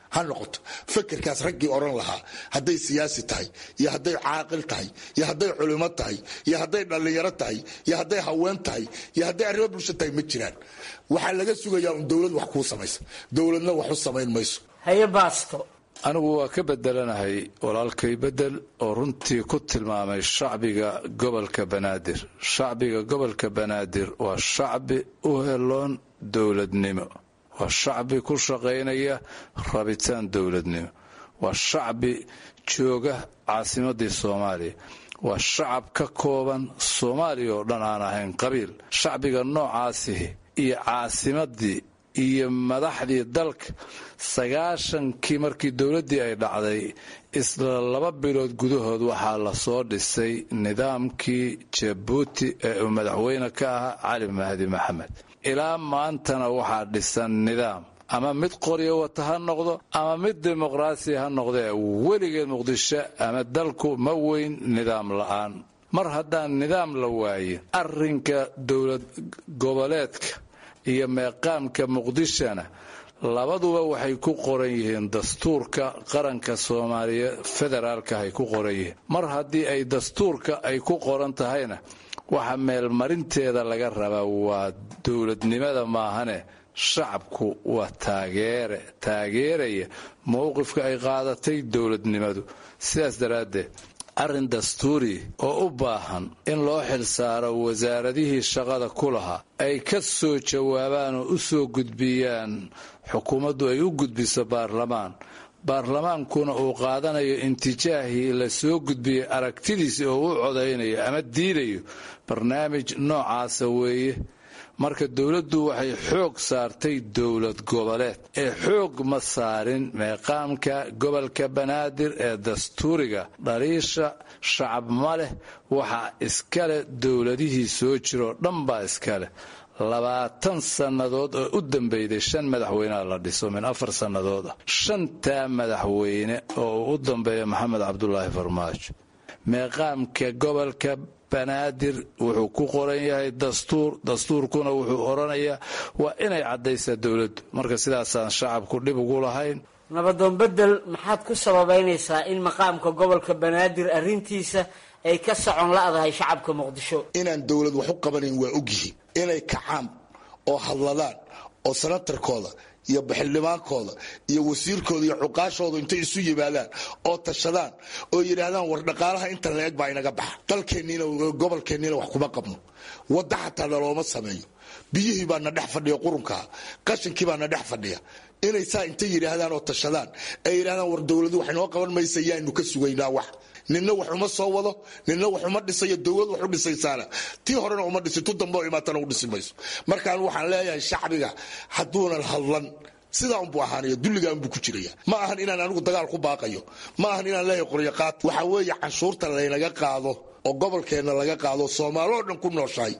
ha noqoto fekerkaas raggii odhan lahaa hadday siyaasi tahay iyo hadday caaqil tahay iyo hadday culimo tahay iyo hadday dhallinyaro tahay iyo hadday haween tahay iyo hadday arrimo bulsho tahay ma jiraan waxaa laga sugayaa un dowlad wax kuu samaysa dowladna wax u samayn mayso haye baasto anigu waa ka bedelanahay walaalkay bedel oo runtii ku tilmaamay shacbiga gobolka banaadir shacbiga gobolka banaadir waa shacbi u heloon dowladnimo waa shacbi ku shaqaynaya rabitaan dowladnimo waa shacbi jooga caasimadii soomaaliya waa shacab ka kooban soomaaliya oo dhan aan ahayn qabiil shacbiga noocaasihi iyo caasimadii iyo madaxdii dalka sagaashankii markii dowladdii ay dhacday isla laba bilood gudahood waxaa lasoo dhisay nidaamkii jabuuti ee uu madaxweyne ka ahaa cali mahdi maxamed ilaa maantana waxaa dhisan nidaam ama mid qoryo wata ha noqdo ama mid dimuqraasi ha noqdee weligeed muqdisho ama dalku ma weyn nidaam la'aan mar haddaan nidaam la waayin arrinka dowlad goboleedka iyo meeqaamka muqdishona labaduba waxay ku qoran yihiin dastuurka qaranka soomaaliya federaalka ay ku qoran yihiin mar haddii ay dastuurka ay ku qoran tahayna waxa meelmarinteeda laga rabaa waa dowladnimada maahane shacabku waa taageere taageeraya mowqifka ay qaadatay dowladnimadu sidaas daraaddeed arrin dastuuri oo u baahan in loo xilsaaro wasaaradihii shaqada ku lahaa ay ka soo jawaabaan oo u soo gudbiyaan xukuumaddu ay u gudbiso baarlamaan baarlamaankuna uu qaadanayo intijaahii la soo gudbiyey aragtidiisi oo u codaynayo ama diidayo barnaamij noocaasa weeye marka dowladdu waxay xoog saartay dowlad goboleed ee xoog ma saarin meeqaamka gobolka banaadir ee dastuuriga dhaliisha shacab ma leh waxaa iskaleh dowladihii soo jiroo dhan baa iskaleh labaatan sannadood oo u dambeyday shan madaxweyneha la dhiso min afar sannadood ah shantaa madaxweyne oo uu u dambeeya maxamed cabdulaahi farmaajo meeqaamka gobolka banaadir wuxuu ku qoran yahay dastuur dastuurkuna wuxuu odhanayaa waa inay caddaysaa dowladdu marka sidaasaan shacabku dhib ugu lahayn nabadoon bedel maxaad ku sababaynaysaa in maqaamka gobolka banaadir arrintiisa ay ka socon la'dahay shacabka muqdisho inaan dowlad wax u qabanayn waa ogyihiin inay kacaan oo hadladaan oo sanatarkooda iyo baxildhibaankooda iyo wasiirkooda iyo cuqaashooda intay isu yimaadaan oo tashadaan oo yidhaahdaan war dhaqaalaha inta la-eg baa inaga baxa dalkeenniina gobolkeenniina wax kuma qabno wadda xataa nalooma sameeyo biyihii baa na dhex fadhiya qurunkaa qashinkii baa na dhex fadhiya inay saa intay yidhaahdaan oo tashadaan ay yidhahdaan war dowladu wax inoo qaban maysa yaanu ka sugaynaa wax ninna wax uma soo wado ninna wax uma dhisayo dowlad wax u dhisaysaana tii horena uma dhisi tu dambe oo imaatana u dhisi mayso markaan waxaan leeyahay shacbiga hadduunan hadlan sidaa unbuu ahaanaya dulligaa unbuu ku jiraya ma ahan inaan anigu dagaal ku baaqayo ma ahan inaan leeyahay qoryaqaad waxaa weeye canshuurta laynaga qaado oo gobolkeenna laga qaado soomaaloo dhan ku nooshahay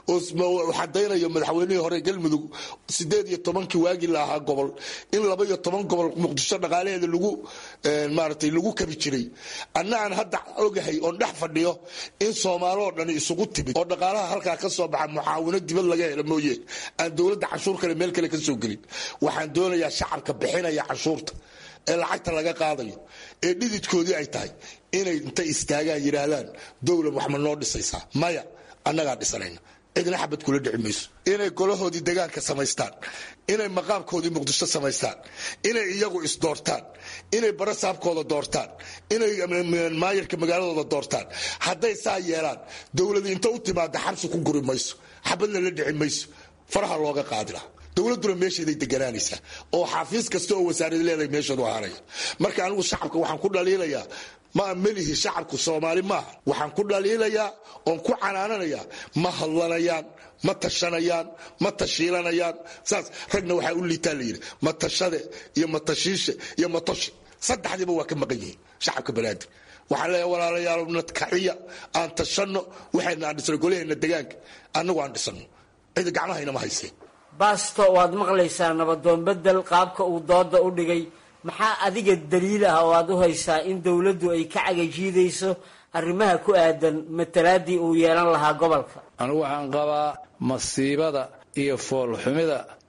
oo xadaynayo madaxweynihii hore galmudug sideed iyo tobankii waagii la ahaa gobol in laba iyo toban gobol muqdisho dhaqaalaheeda lagu maaratay lagu kabi jiray anna aan hadda ogahay oon dhex fadhiyo in soomaaloo dhan isugu timid oo dhaqaalaha halkaa ka soo baxa mucaawino dibad laga helo mooye aan dowladda canshuur kale meel kale ka soo gelin waxaan doonayaa shacabka bixinaya canshuurta ee lacagta laga qaadayo ee dhididkoodii ay tahay inay intay istaagaan yidhaahdaan dowlad wax ma noo dhisaysaa maya annagaa dhisanayna cidna xabad kula dhici mayso inay golahoodii degaanka samaystaan inay maqaamkoodii muqdisho samaystaan inay iyagu isdoortaan inay barasaabkooda doortaan inay maayarka magaaladooda doortaan hadday saa yeelaan dowladi inta u timaada xabsi ku guri mayso xabadna la dhici mayso faraha looga qaadi laha dowladuna meesheeday deganaanaysaa oo xafiis kasta oo wasaarad leedahay meesheedu ahaanaya marka anigu shacabka waxaan ku dhaliilayaa ma melihi shacabku soomaali maaha waxaan ku dhaliilayaa oon ku canaananayaa ma hadlanayaan ma tashanayaan ma tashiilanayaan saas ragna waxaa u liitaa layidhi matashade iyo matashiishe iyo matoshi saddexdiiba waa ka maqan yihiin shacabka banaadir waxaan leeyahay walaalayaal nadkaciya aan tashanno waxayna aan dhisno golaheenna degaanka annagu aan dhisano cidi gacmahaynama hayseen baasto waad maqlaysaa nabadoon bedel qaabka uu dooda u dhigay maxaa adiga daliil ah oo aad u haysaa in dowladdu ay ka cagajiidayso arrimaha ku aadan matalaadii uu yeelan lahaa gobolka anigu waxaan qabaa masiibada iyo foolxumida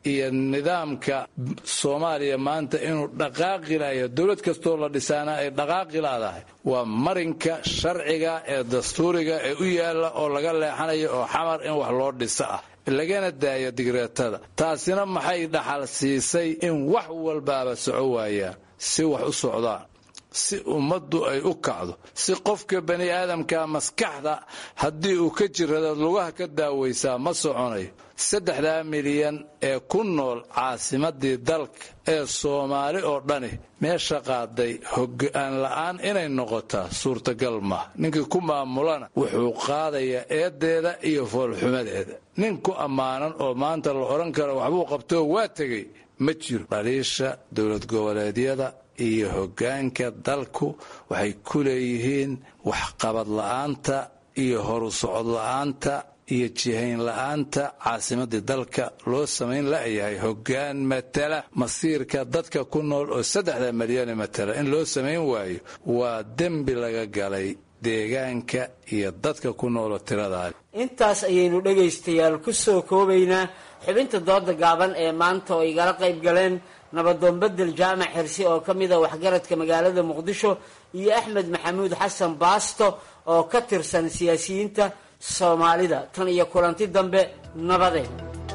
iyo nidaamka soomaaliya maanta inuu dhaqaaqi layo dowlad kastoo la dhisaana ay dhaqaaqi laadahay waa marinka sharciga ee dastuuriga ee u yaalla oo laga leexanayo oo xamar in wax loo dhiso ah lagana daayo digreetada taasina maxay dhaxal siisay in wax walbaaba soco waayaan si wax u socdaan si ummaddu ay u kacdo si qofka bani aadamka maskaxda haddii uu ka jirado lugaha ka daawaysaa ma soconayo saddexdaa milyan ee ku nool caasimadii dalka ee soomaali oo dhani meesha qaaday hoggaan la'aan inay noqotaa suurtagal maaha ninkii ku maamulana wuxuu qaadayaa eedeeda iyo foolxumadeeda nin ku ammaanan oo maanta la odhan karo waxbuu qabtoo waa tegey ma jiro dhaliisha dowlad goboleedyada iyo hoggaanka dalku waxay ku leeyihiin waxqabad la'aanta iyo horu socod la'aanta iyo jihayn la'aanta caasimadii dalka loo samayn la'yahay hoggaan matala masiirka dadka ku nool oo saddexda milyane matala in loo samayn waayo waa dembi laga galay deegaanka iyo dadka ku nooloo tiradaa intaas ayaynu dhegaystayaal ku soo koobaynaa xubinta dooda gaaban ee maanta oo igala qayb galeen nabadoon bedel jaamac xirsi oo ka mid a waxgaradka magaalada muqdisho iyo axmed maxamuud xasan baasto oo ka tirsan siyaasiyiinta soomaalida tan iyo kulanti dambe nabadeen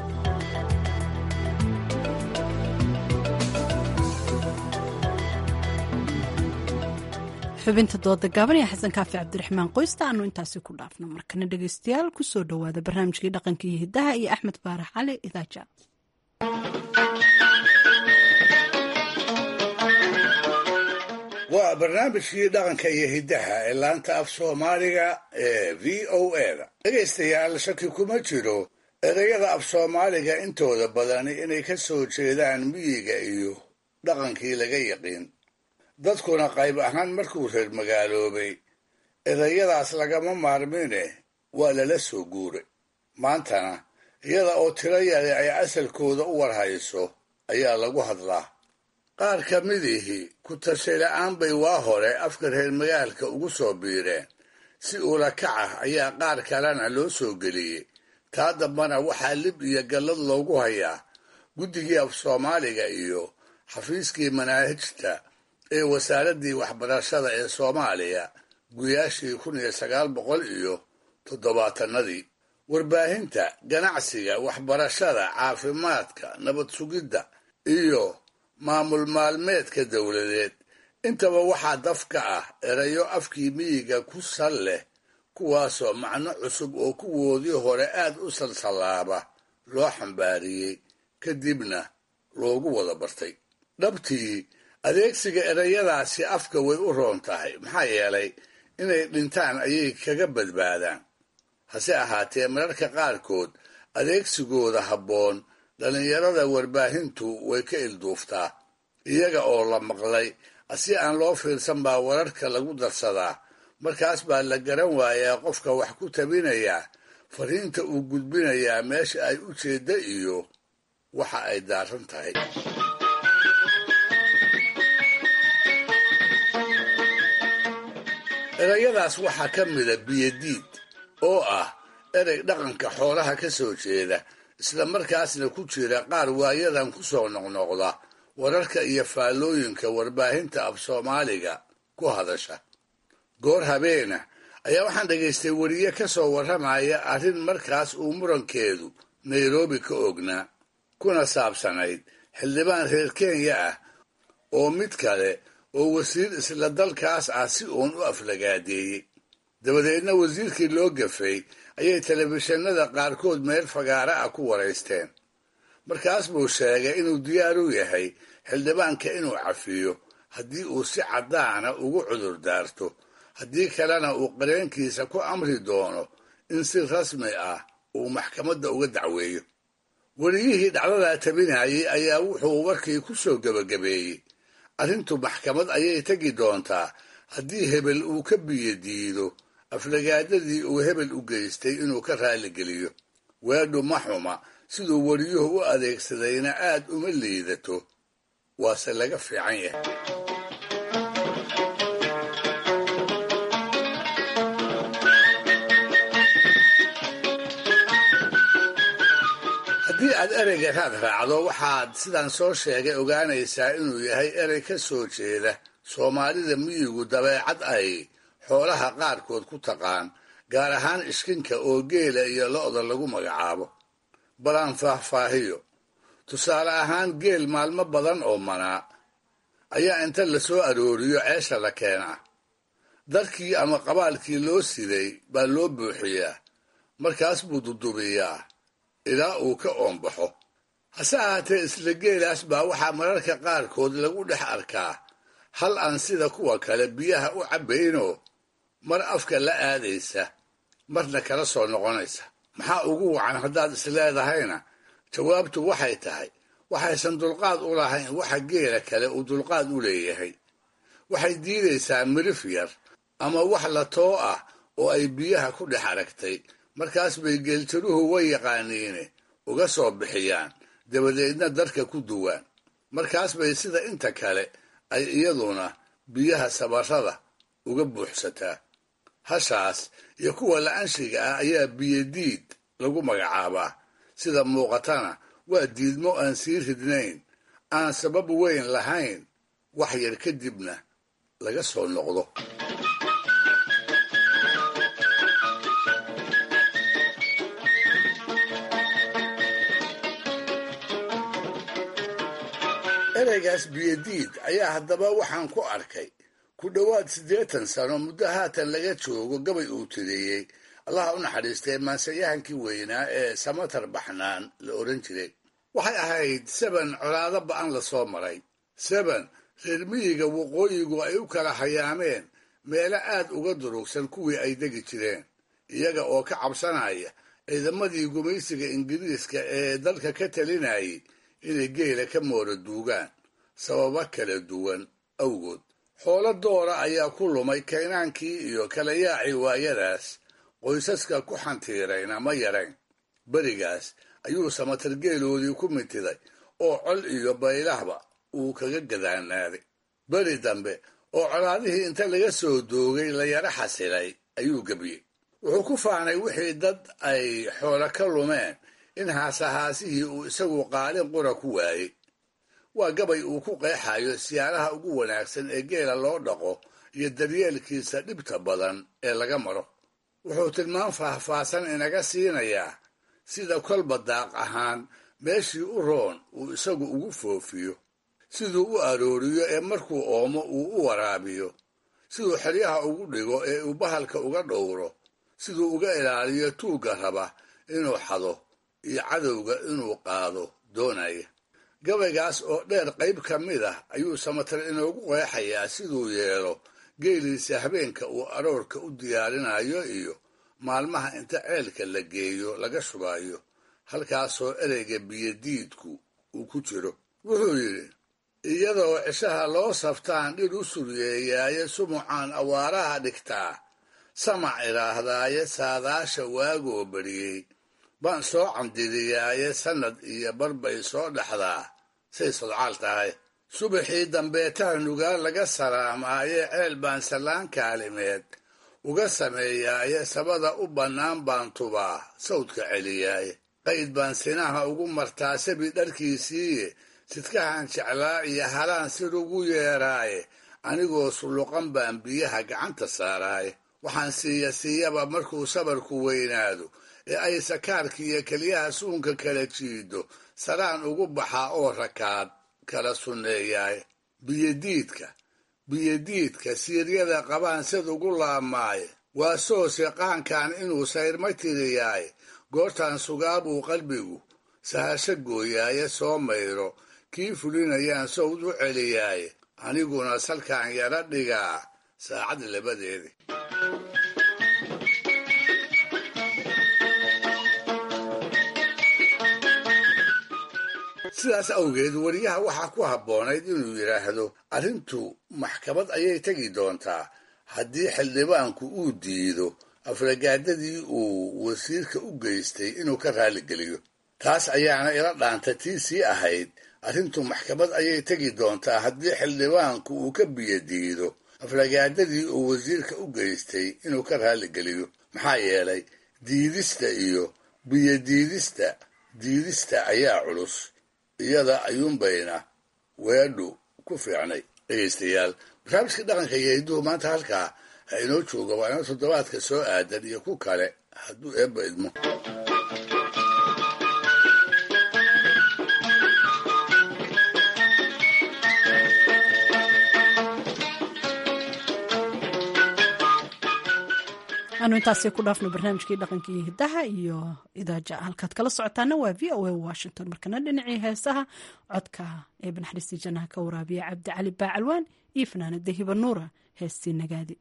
xubinta dooda gaaban ee xasan kaafi cabdiraxmaan qoysta aanu intaasi ku dhaafno markana dhegaystayaal kusoo dhowaada barnaamijkii dhaqanka iyo hidaha iyo axmed baarax cali idaaja waa barnaamijkii dhaqanka iyo hiddaha ee laanta af soomaaliga ee v o eda dhegaystayaal shaki kuma jiro ereyada af soomaaliga intooda badani inay ka soo jeedaan miyiga iyo dhaqankii laga yaqiin dadkuna qayb ahaan markuu reer magaaloobay ereyadaas lagama maarmine waa lala soo guuray maantana iyada oo tiro yari ay asalkooda u warhayso ayaa lagu hadlaa qaar ka midihii ku tashay la'aan bay waa hore afka reer magaalka ugu soo biireen si uula kac ah ayaa qaar kalena loo soo geliyey taa dambana waxaa lib iyo gallad loogu hayaa guddigii af soomaaliga iyo xafiiskii manaahijta ee wasaaraddii waxbarashada ee soomaaliya guyaashii kun iyo sagaal boqol iyo toddobaatanadii warbaahinta ganacsiga waxbarashada caafimaadka nabad sugidda iyo maamul maalmeedka dowladeed intaba waxaa daf ka ah erayo afkii miyiga ku sal leh kuwaasoo macno cusub oo kuwoodii hore aad u salsallaaba loo xambaariyey kadibna loogu wada bartay dhabtii adeegsiga erayadaasi afka way u roon tahay maxaa yeelay inay dhintaan ayay kaga badbaadaan hase ahaatee mararka qaarkood adeegsigooda habboon dhallinyarada warbaahintu way ka ilduuftaa iyaga oo la maqlay si aan loo fiirsan baa wararka lagu darsadaa markaas baa la garan waayaa qofka wax ku tabinayaa fariinta uu gudbinayaa meesha ay u jeedda iyo waxa ay daaran tahay erayadaas waxaa ka mida biyadiid oo ah erey dhaqanka xoolaha ka soo jeeda isla markaasna ku jira qaar waayadan ku soo noqnoqda wararka iyo faallooyinka warbaahinta af soomaaliga ku hadasha goor habeena ayaa waxaan dhagaystay weriye ka soo warramaya arrin markaas uu murankeedu nairobi ka ognaa kuna saabsanayd xildhibaan reer kenya ah oo mid kale oo wasiir isla dalkaas ah si uun u aflagaadeeyey dabadeedna wasiirkii loo gafay ayay telefishinada qaarkood meel fagaara ah ku waraysteen markaas buu sheegay inuu diyaar u yahay xildhibaanka inuu cafiyo haddii uu si caddaana ugu cudur daarto haddii kalena uu qareenkiisa ku amri doono in si rasmi ah uu maxkamadda uga dacweeyo weriyihii dhacdadaa tabinayay ayaa wuxuu warkii ku soo gebagabeeyey arrintu maxkamad ayay tegi doontaa haddii hebel uu ka biyo diido aflagaadadii uu hebel u geystay inuu ka raalligeliyo weedhu ma xuma siduu weriyuhu u adeegsadayna aad uma liidato waase laga fiican yahay haddii aad ereyga raad raacdo waxaad sidaan soo sheegay ogaanaysaa inuu yahay erey ka soo jeeda soomaalida miyigu dabeecad ay xoolaha qaarkood ku taqaan gaar ahaan ishkinka oo geela iyo lo'da lagu magacaabo balaan faahfaahiyo tusaale ahaan geel maalmo badan oo manaa ayaa inta la soo arooriyo ceesha la keenaa darkii ama qabaalkii loo siday baa loo buuxiyaa markaas buu dudubiyaa ilaa uu ka oombaxo hase ahaatee isla geelaas baa waxaa mararka qaarkood lagu dhex arkaa hal aan sida kuwa kale biyaha u cabbaynoo mar afka la aadaysa marna kala soo noqonaysa maxaa ugu wacan haddaad isleedahayna jawaabtu waxay tahay waxaysan dulqaad u lahayn waxa geela kale uu dulqaad u leeyahay waxay diidaysaa mirif yar ama wax la too ah oo ay biyaha ku dhex aragtay markaas bay geeltiruhu way yaqaaniine uga soo bixiyaan dabadeedna darka ku duwaan markaas bay sida inta kale ay iyaduna biyaha sabarrada uga buuxsataa hashaas iyo kuwa la-anshiga ah ayaa biyodiid lagu magacaabaa sida muuqatana waa diidmo aan sii ridnayn aan sabab weyn lahayn wax yar kadibna laga soo noqdo ereygaas biyodiid ayaa haddaba waxaan ku arkay ku dhowaad siddeetan sano muddo haatan laga joogo gabay uu tireeyey allaha u naxariistay maansayahankii weynaa ee samatar baxnaan la odhan jiray waxay ahayd seben colaado ba'an la soo maray seben reer miyiga waqooyigu ay u kala hayaameen meelo aad uga durugsan kuwii ay degi jireen iyaga oo ka cabsanaya ciidamadii gumaysiga ingiriiska ee dalka ka talinayay inay geela ka moora duugaan sababo kala duwan awgood xoolo doora ayaa ku lumay kaynaankii iyo kala yaacii waayadaas qoysaska ku xantiirayna ma yarayn berigaas ayuu samatar geeloodii ku mintiday oo col iyo baylahba uu kaga gadaanaaday beri dambe oo colaadihii inta laga soo doogay la yara xasilay ayuu gebiyey wuxuu ku faanay wixii dad ay xoolo ka lumeen in haasahaasihii uu isagu qaalin qura ku waayey waa gabay uu ku qeexayo siyaaraha ugu wanaagsan ee geela loo dhaqo iyo daryeelkiisa dhibta badan ee laga maro wuxuu tilmaam faahfaahsan inaga siinayaa sida kolba daaq ahaan meeshii u roon uu isagu ugu foofiyo siduu u arooriyo ee markuu oomo uu u waraabiyo siduu xeryaha ugu dhigo ee uu bahalka uga dhowro siduu uga ilaaliyo tuugga raba inuu xado iyo cadowga inuu qaado doonaya gabaygaas oo dheer qayb ka mid ah ayuu samatar inoogu qeexayaa siduu yeelo geeliisa habeenka uu aroorka u diyaarinayo iyo maalmaha inta ceelka la geeyo laga shubayo halkaasoo ereyga biyodiidku uu ku jiro wuxuu yidhi iyadoo cishaha loo saftaan dhir u suryeeyaaye sumucaan awaaraha dhigtaa samac idhaahdaaye saadaasha waagoo bariyey baan soo candidiyaaye sannad iyo barbay soo dhaxdaa say sodcaal tahay subaxii dambeetaha nugaal laga salaamaaye ceel baan sallaan kaalimeed uga sameeyaaye sabada u bannaan baan tubaa sawdka celiyaaye qayd baan sinaha ugu martaa sabi dharkiisiiye sidkahan jeclaa iyo halaan sir ugu yeeraaye anigoo sulluqan baan biyaha gacanta saaraaye waxaan siiya siiyaba markuu sabarku weynaado ee ay sakaarka iyo keliyaha suunka kala jiido saraan ugu baxaa oo rakaad kala sunneeyaaye biyodiidka biyodiidka siiryada qabaan sid ugu laabmaaye waa soose qaankan inuu sayrma tiriyaaye goortaan sugaabuu qalbigu sahasho gooyaaye soo mayro kii fulinayaan sawd u celiyaaye aniguna salkaan yara dhigaa saacad labadeedi sidaas awgeed weriyaha waxaa ku habboonayd inuu yidhaahdo arrintu maxkamad ayay tegi doontaa haddii xildhibaanku uu diido afragaadadii uu wasiirka u geystay inuu ka raaligeliyo taas ayaana ila dhaanta tii sii ahayd arrintu maxkamad ayay tegi doontaa haddii xildhibaanku uu ka biyo diido afragaadadii uu wasiirka u geystay inuu ka raaligeliyo maxaa yeelay diidista iyo biyodiidista diidista ayaa culus iyada ayuunbayna weedhu ku fiicnay dhegaystayaal barnaamijka dhaqanka iyo hidduhu maanta halkaa ha inoo jooga waa inoo toddobaadka soo aadan iyo ku kale hadduu eebba idmo aanu intaasi ku dhaafno barnaamijkii dhaqanka iyo hidaha iyo idaaja halkaad kala socotaana waa v o a washington markana dhinacii heesaha codka ee banaxariistii jannaha ka waraabiya cabdi cali baacalwaan iyo fanaanada hiba nuura heestii nagaadi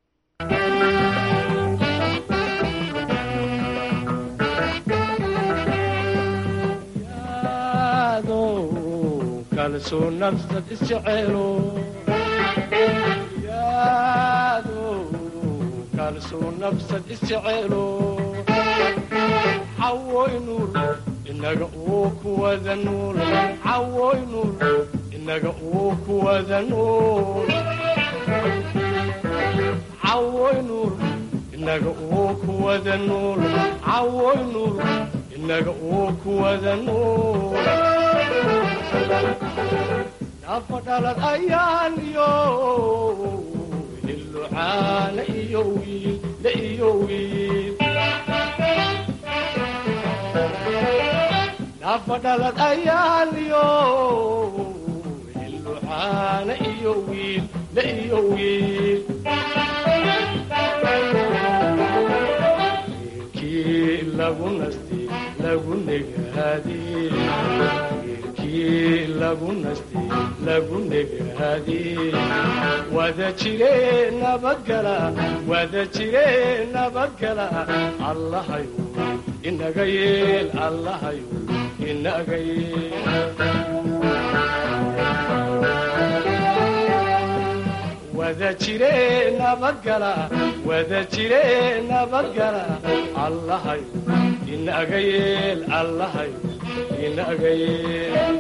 nafsad isjeceelo cawoy nuur inaga uu kuwada nuul cawoy nuur inaga uu kuwada nuul cawoy nuur inaga uu kuwada nuul cawoy nuur inaga uu kuwada nuul nafa dhalad ayaan yo lucaana iyo wiil la iyo wiil nafa dhalad ayaaliyo lucaana iyo wiil la iyo wiil wiilkii lagu nasti lagu negaadi wiilkii lagu nasti lagu negaadi wada jire nabadgala wada jire nabadgala allahayu inaga yeel allahayu inaga yeel wada jire nabadgala wada jire nabadgala allahayu inaga yeel allahayu inaga yeel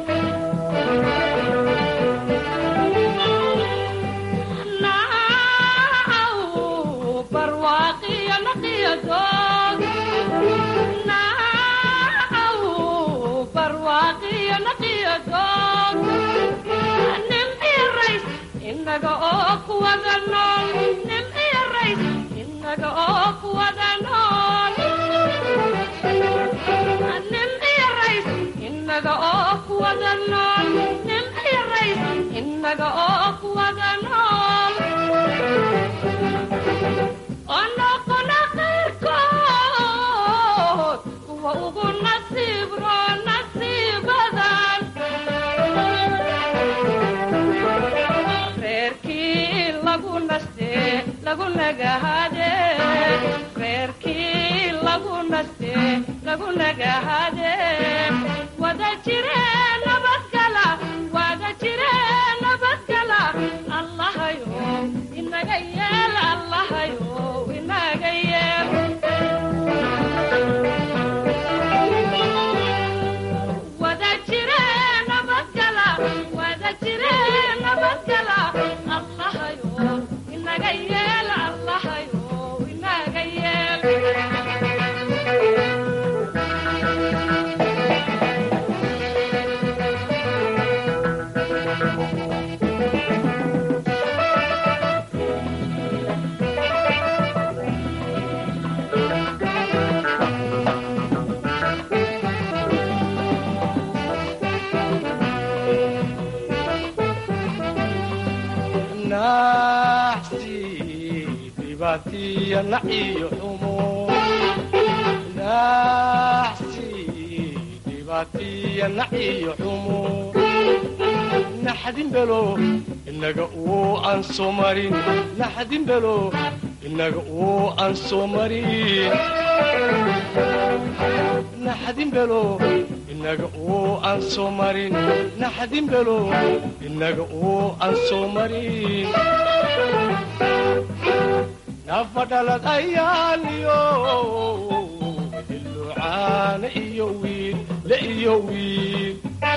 inaga oo kuwada nool nim iyo rays inaga oo kuwada nool nim iyo rays inaga oo kuwada nool nim iyo rays inaga oo kuwada nool onoqona qayrkood kuwa ugu nasiibro nasiibadan reerkii lagu naste lagu nagahade reerkii lagu naste lagu nagahade wada jire nabadgala wada jire nabadgala allahayo inaga yeel allahayo inaga yeel wada jire nabadgala wada jire nabadgala allahayo inaga yeel allahayo inaga yeel naxsi dhibaatiya naciyo xumo naxsi dhibaatiya naciyo xumo naxdin belo inaga uu aan soo marin naxdin belo inaga uu aan soo marin naxdin belo inaga uu aan soo marin naxdin belo inaga uu aan soo marin nafa dhalad ayaaliyo lucaana iyo wiil la iyo wiil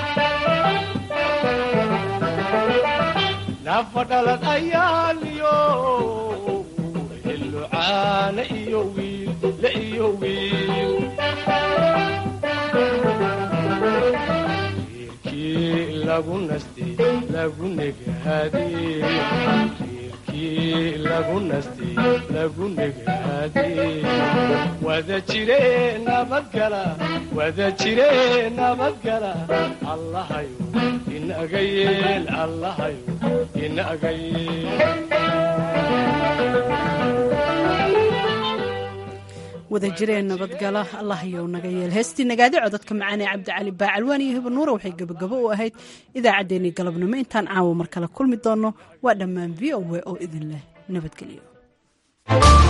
nafa dhalad ayaaliyo lucaana iyo wiil la iyo wiil lagu nastay lagu negaadee reerkii lagu nastay lagu negaadee wada jire nabadgala wada jire nabadgala allahayo inaga yeel allahayo inaga yeel wada jireen nabadgala allah yow naga yeel heestii nagaadi codadka macaanee cabdicali baacalwaan iyo hibanuura waxay gebagabo u ahayd idaacaddeenii galabnimo intaan caawa mar kale kulmi doonno waa dhammaan v o w oo idin leh nabadgelyo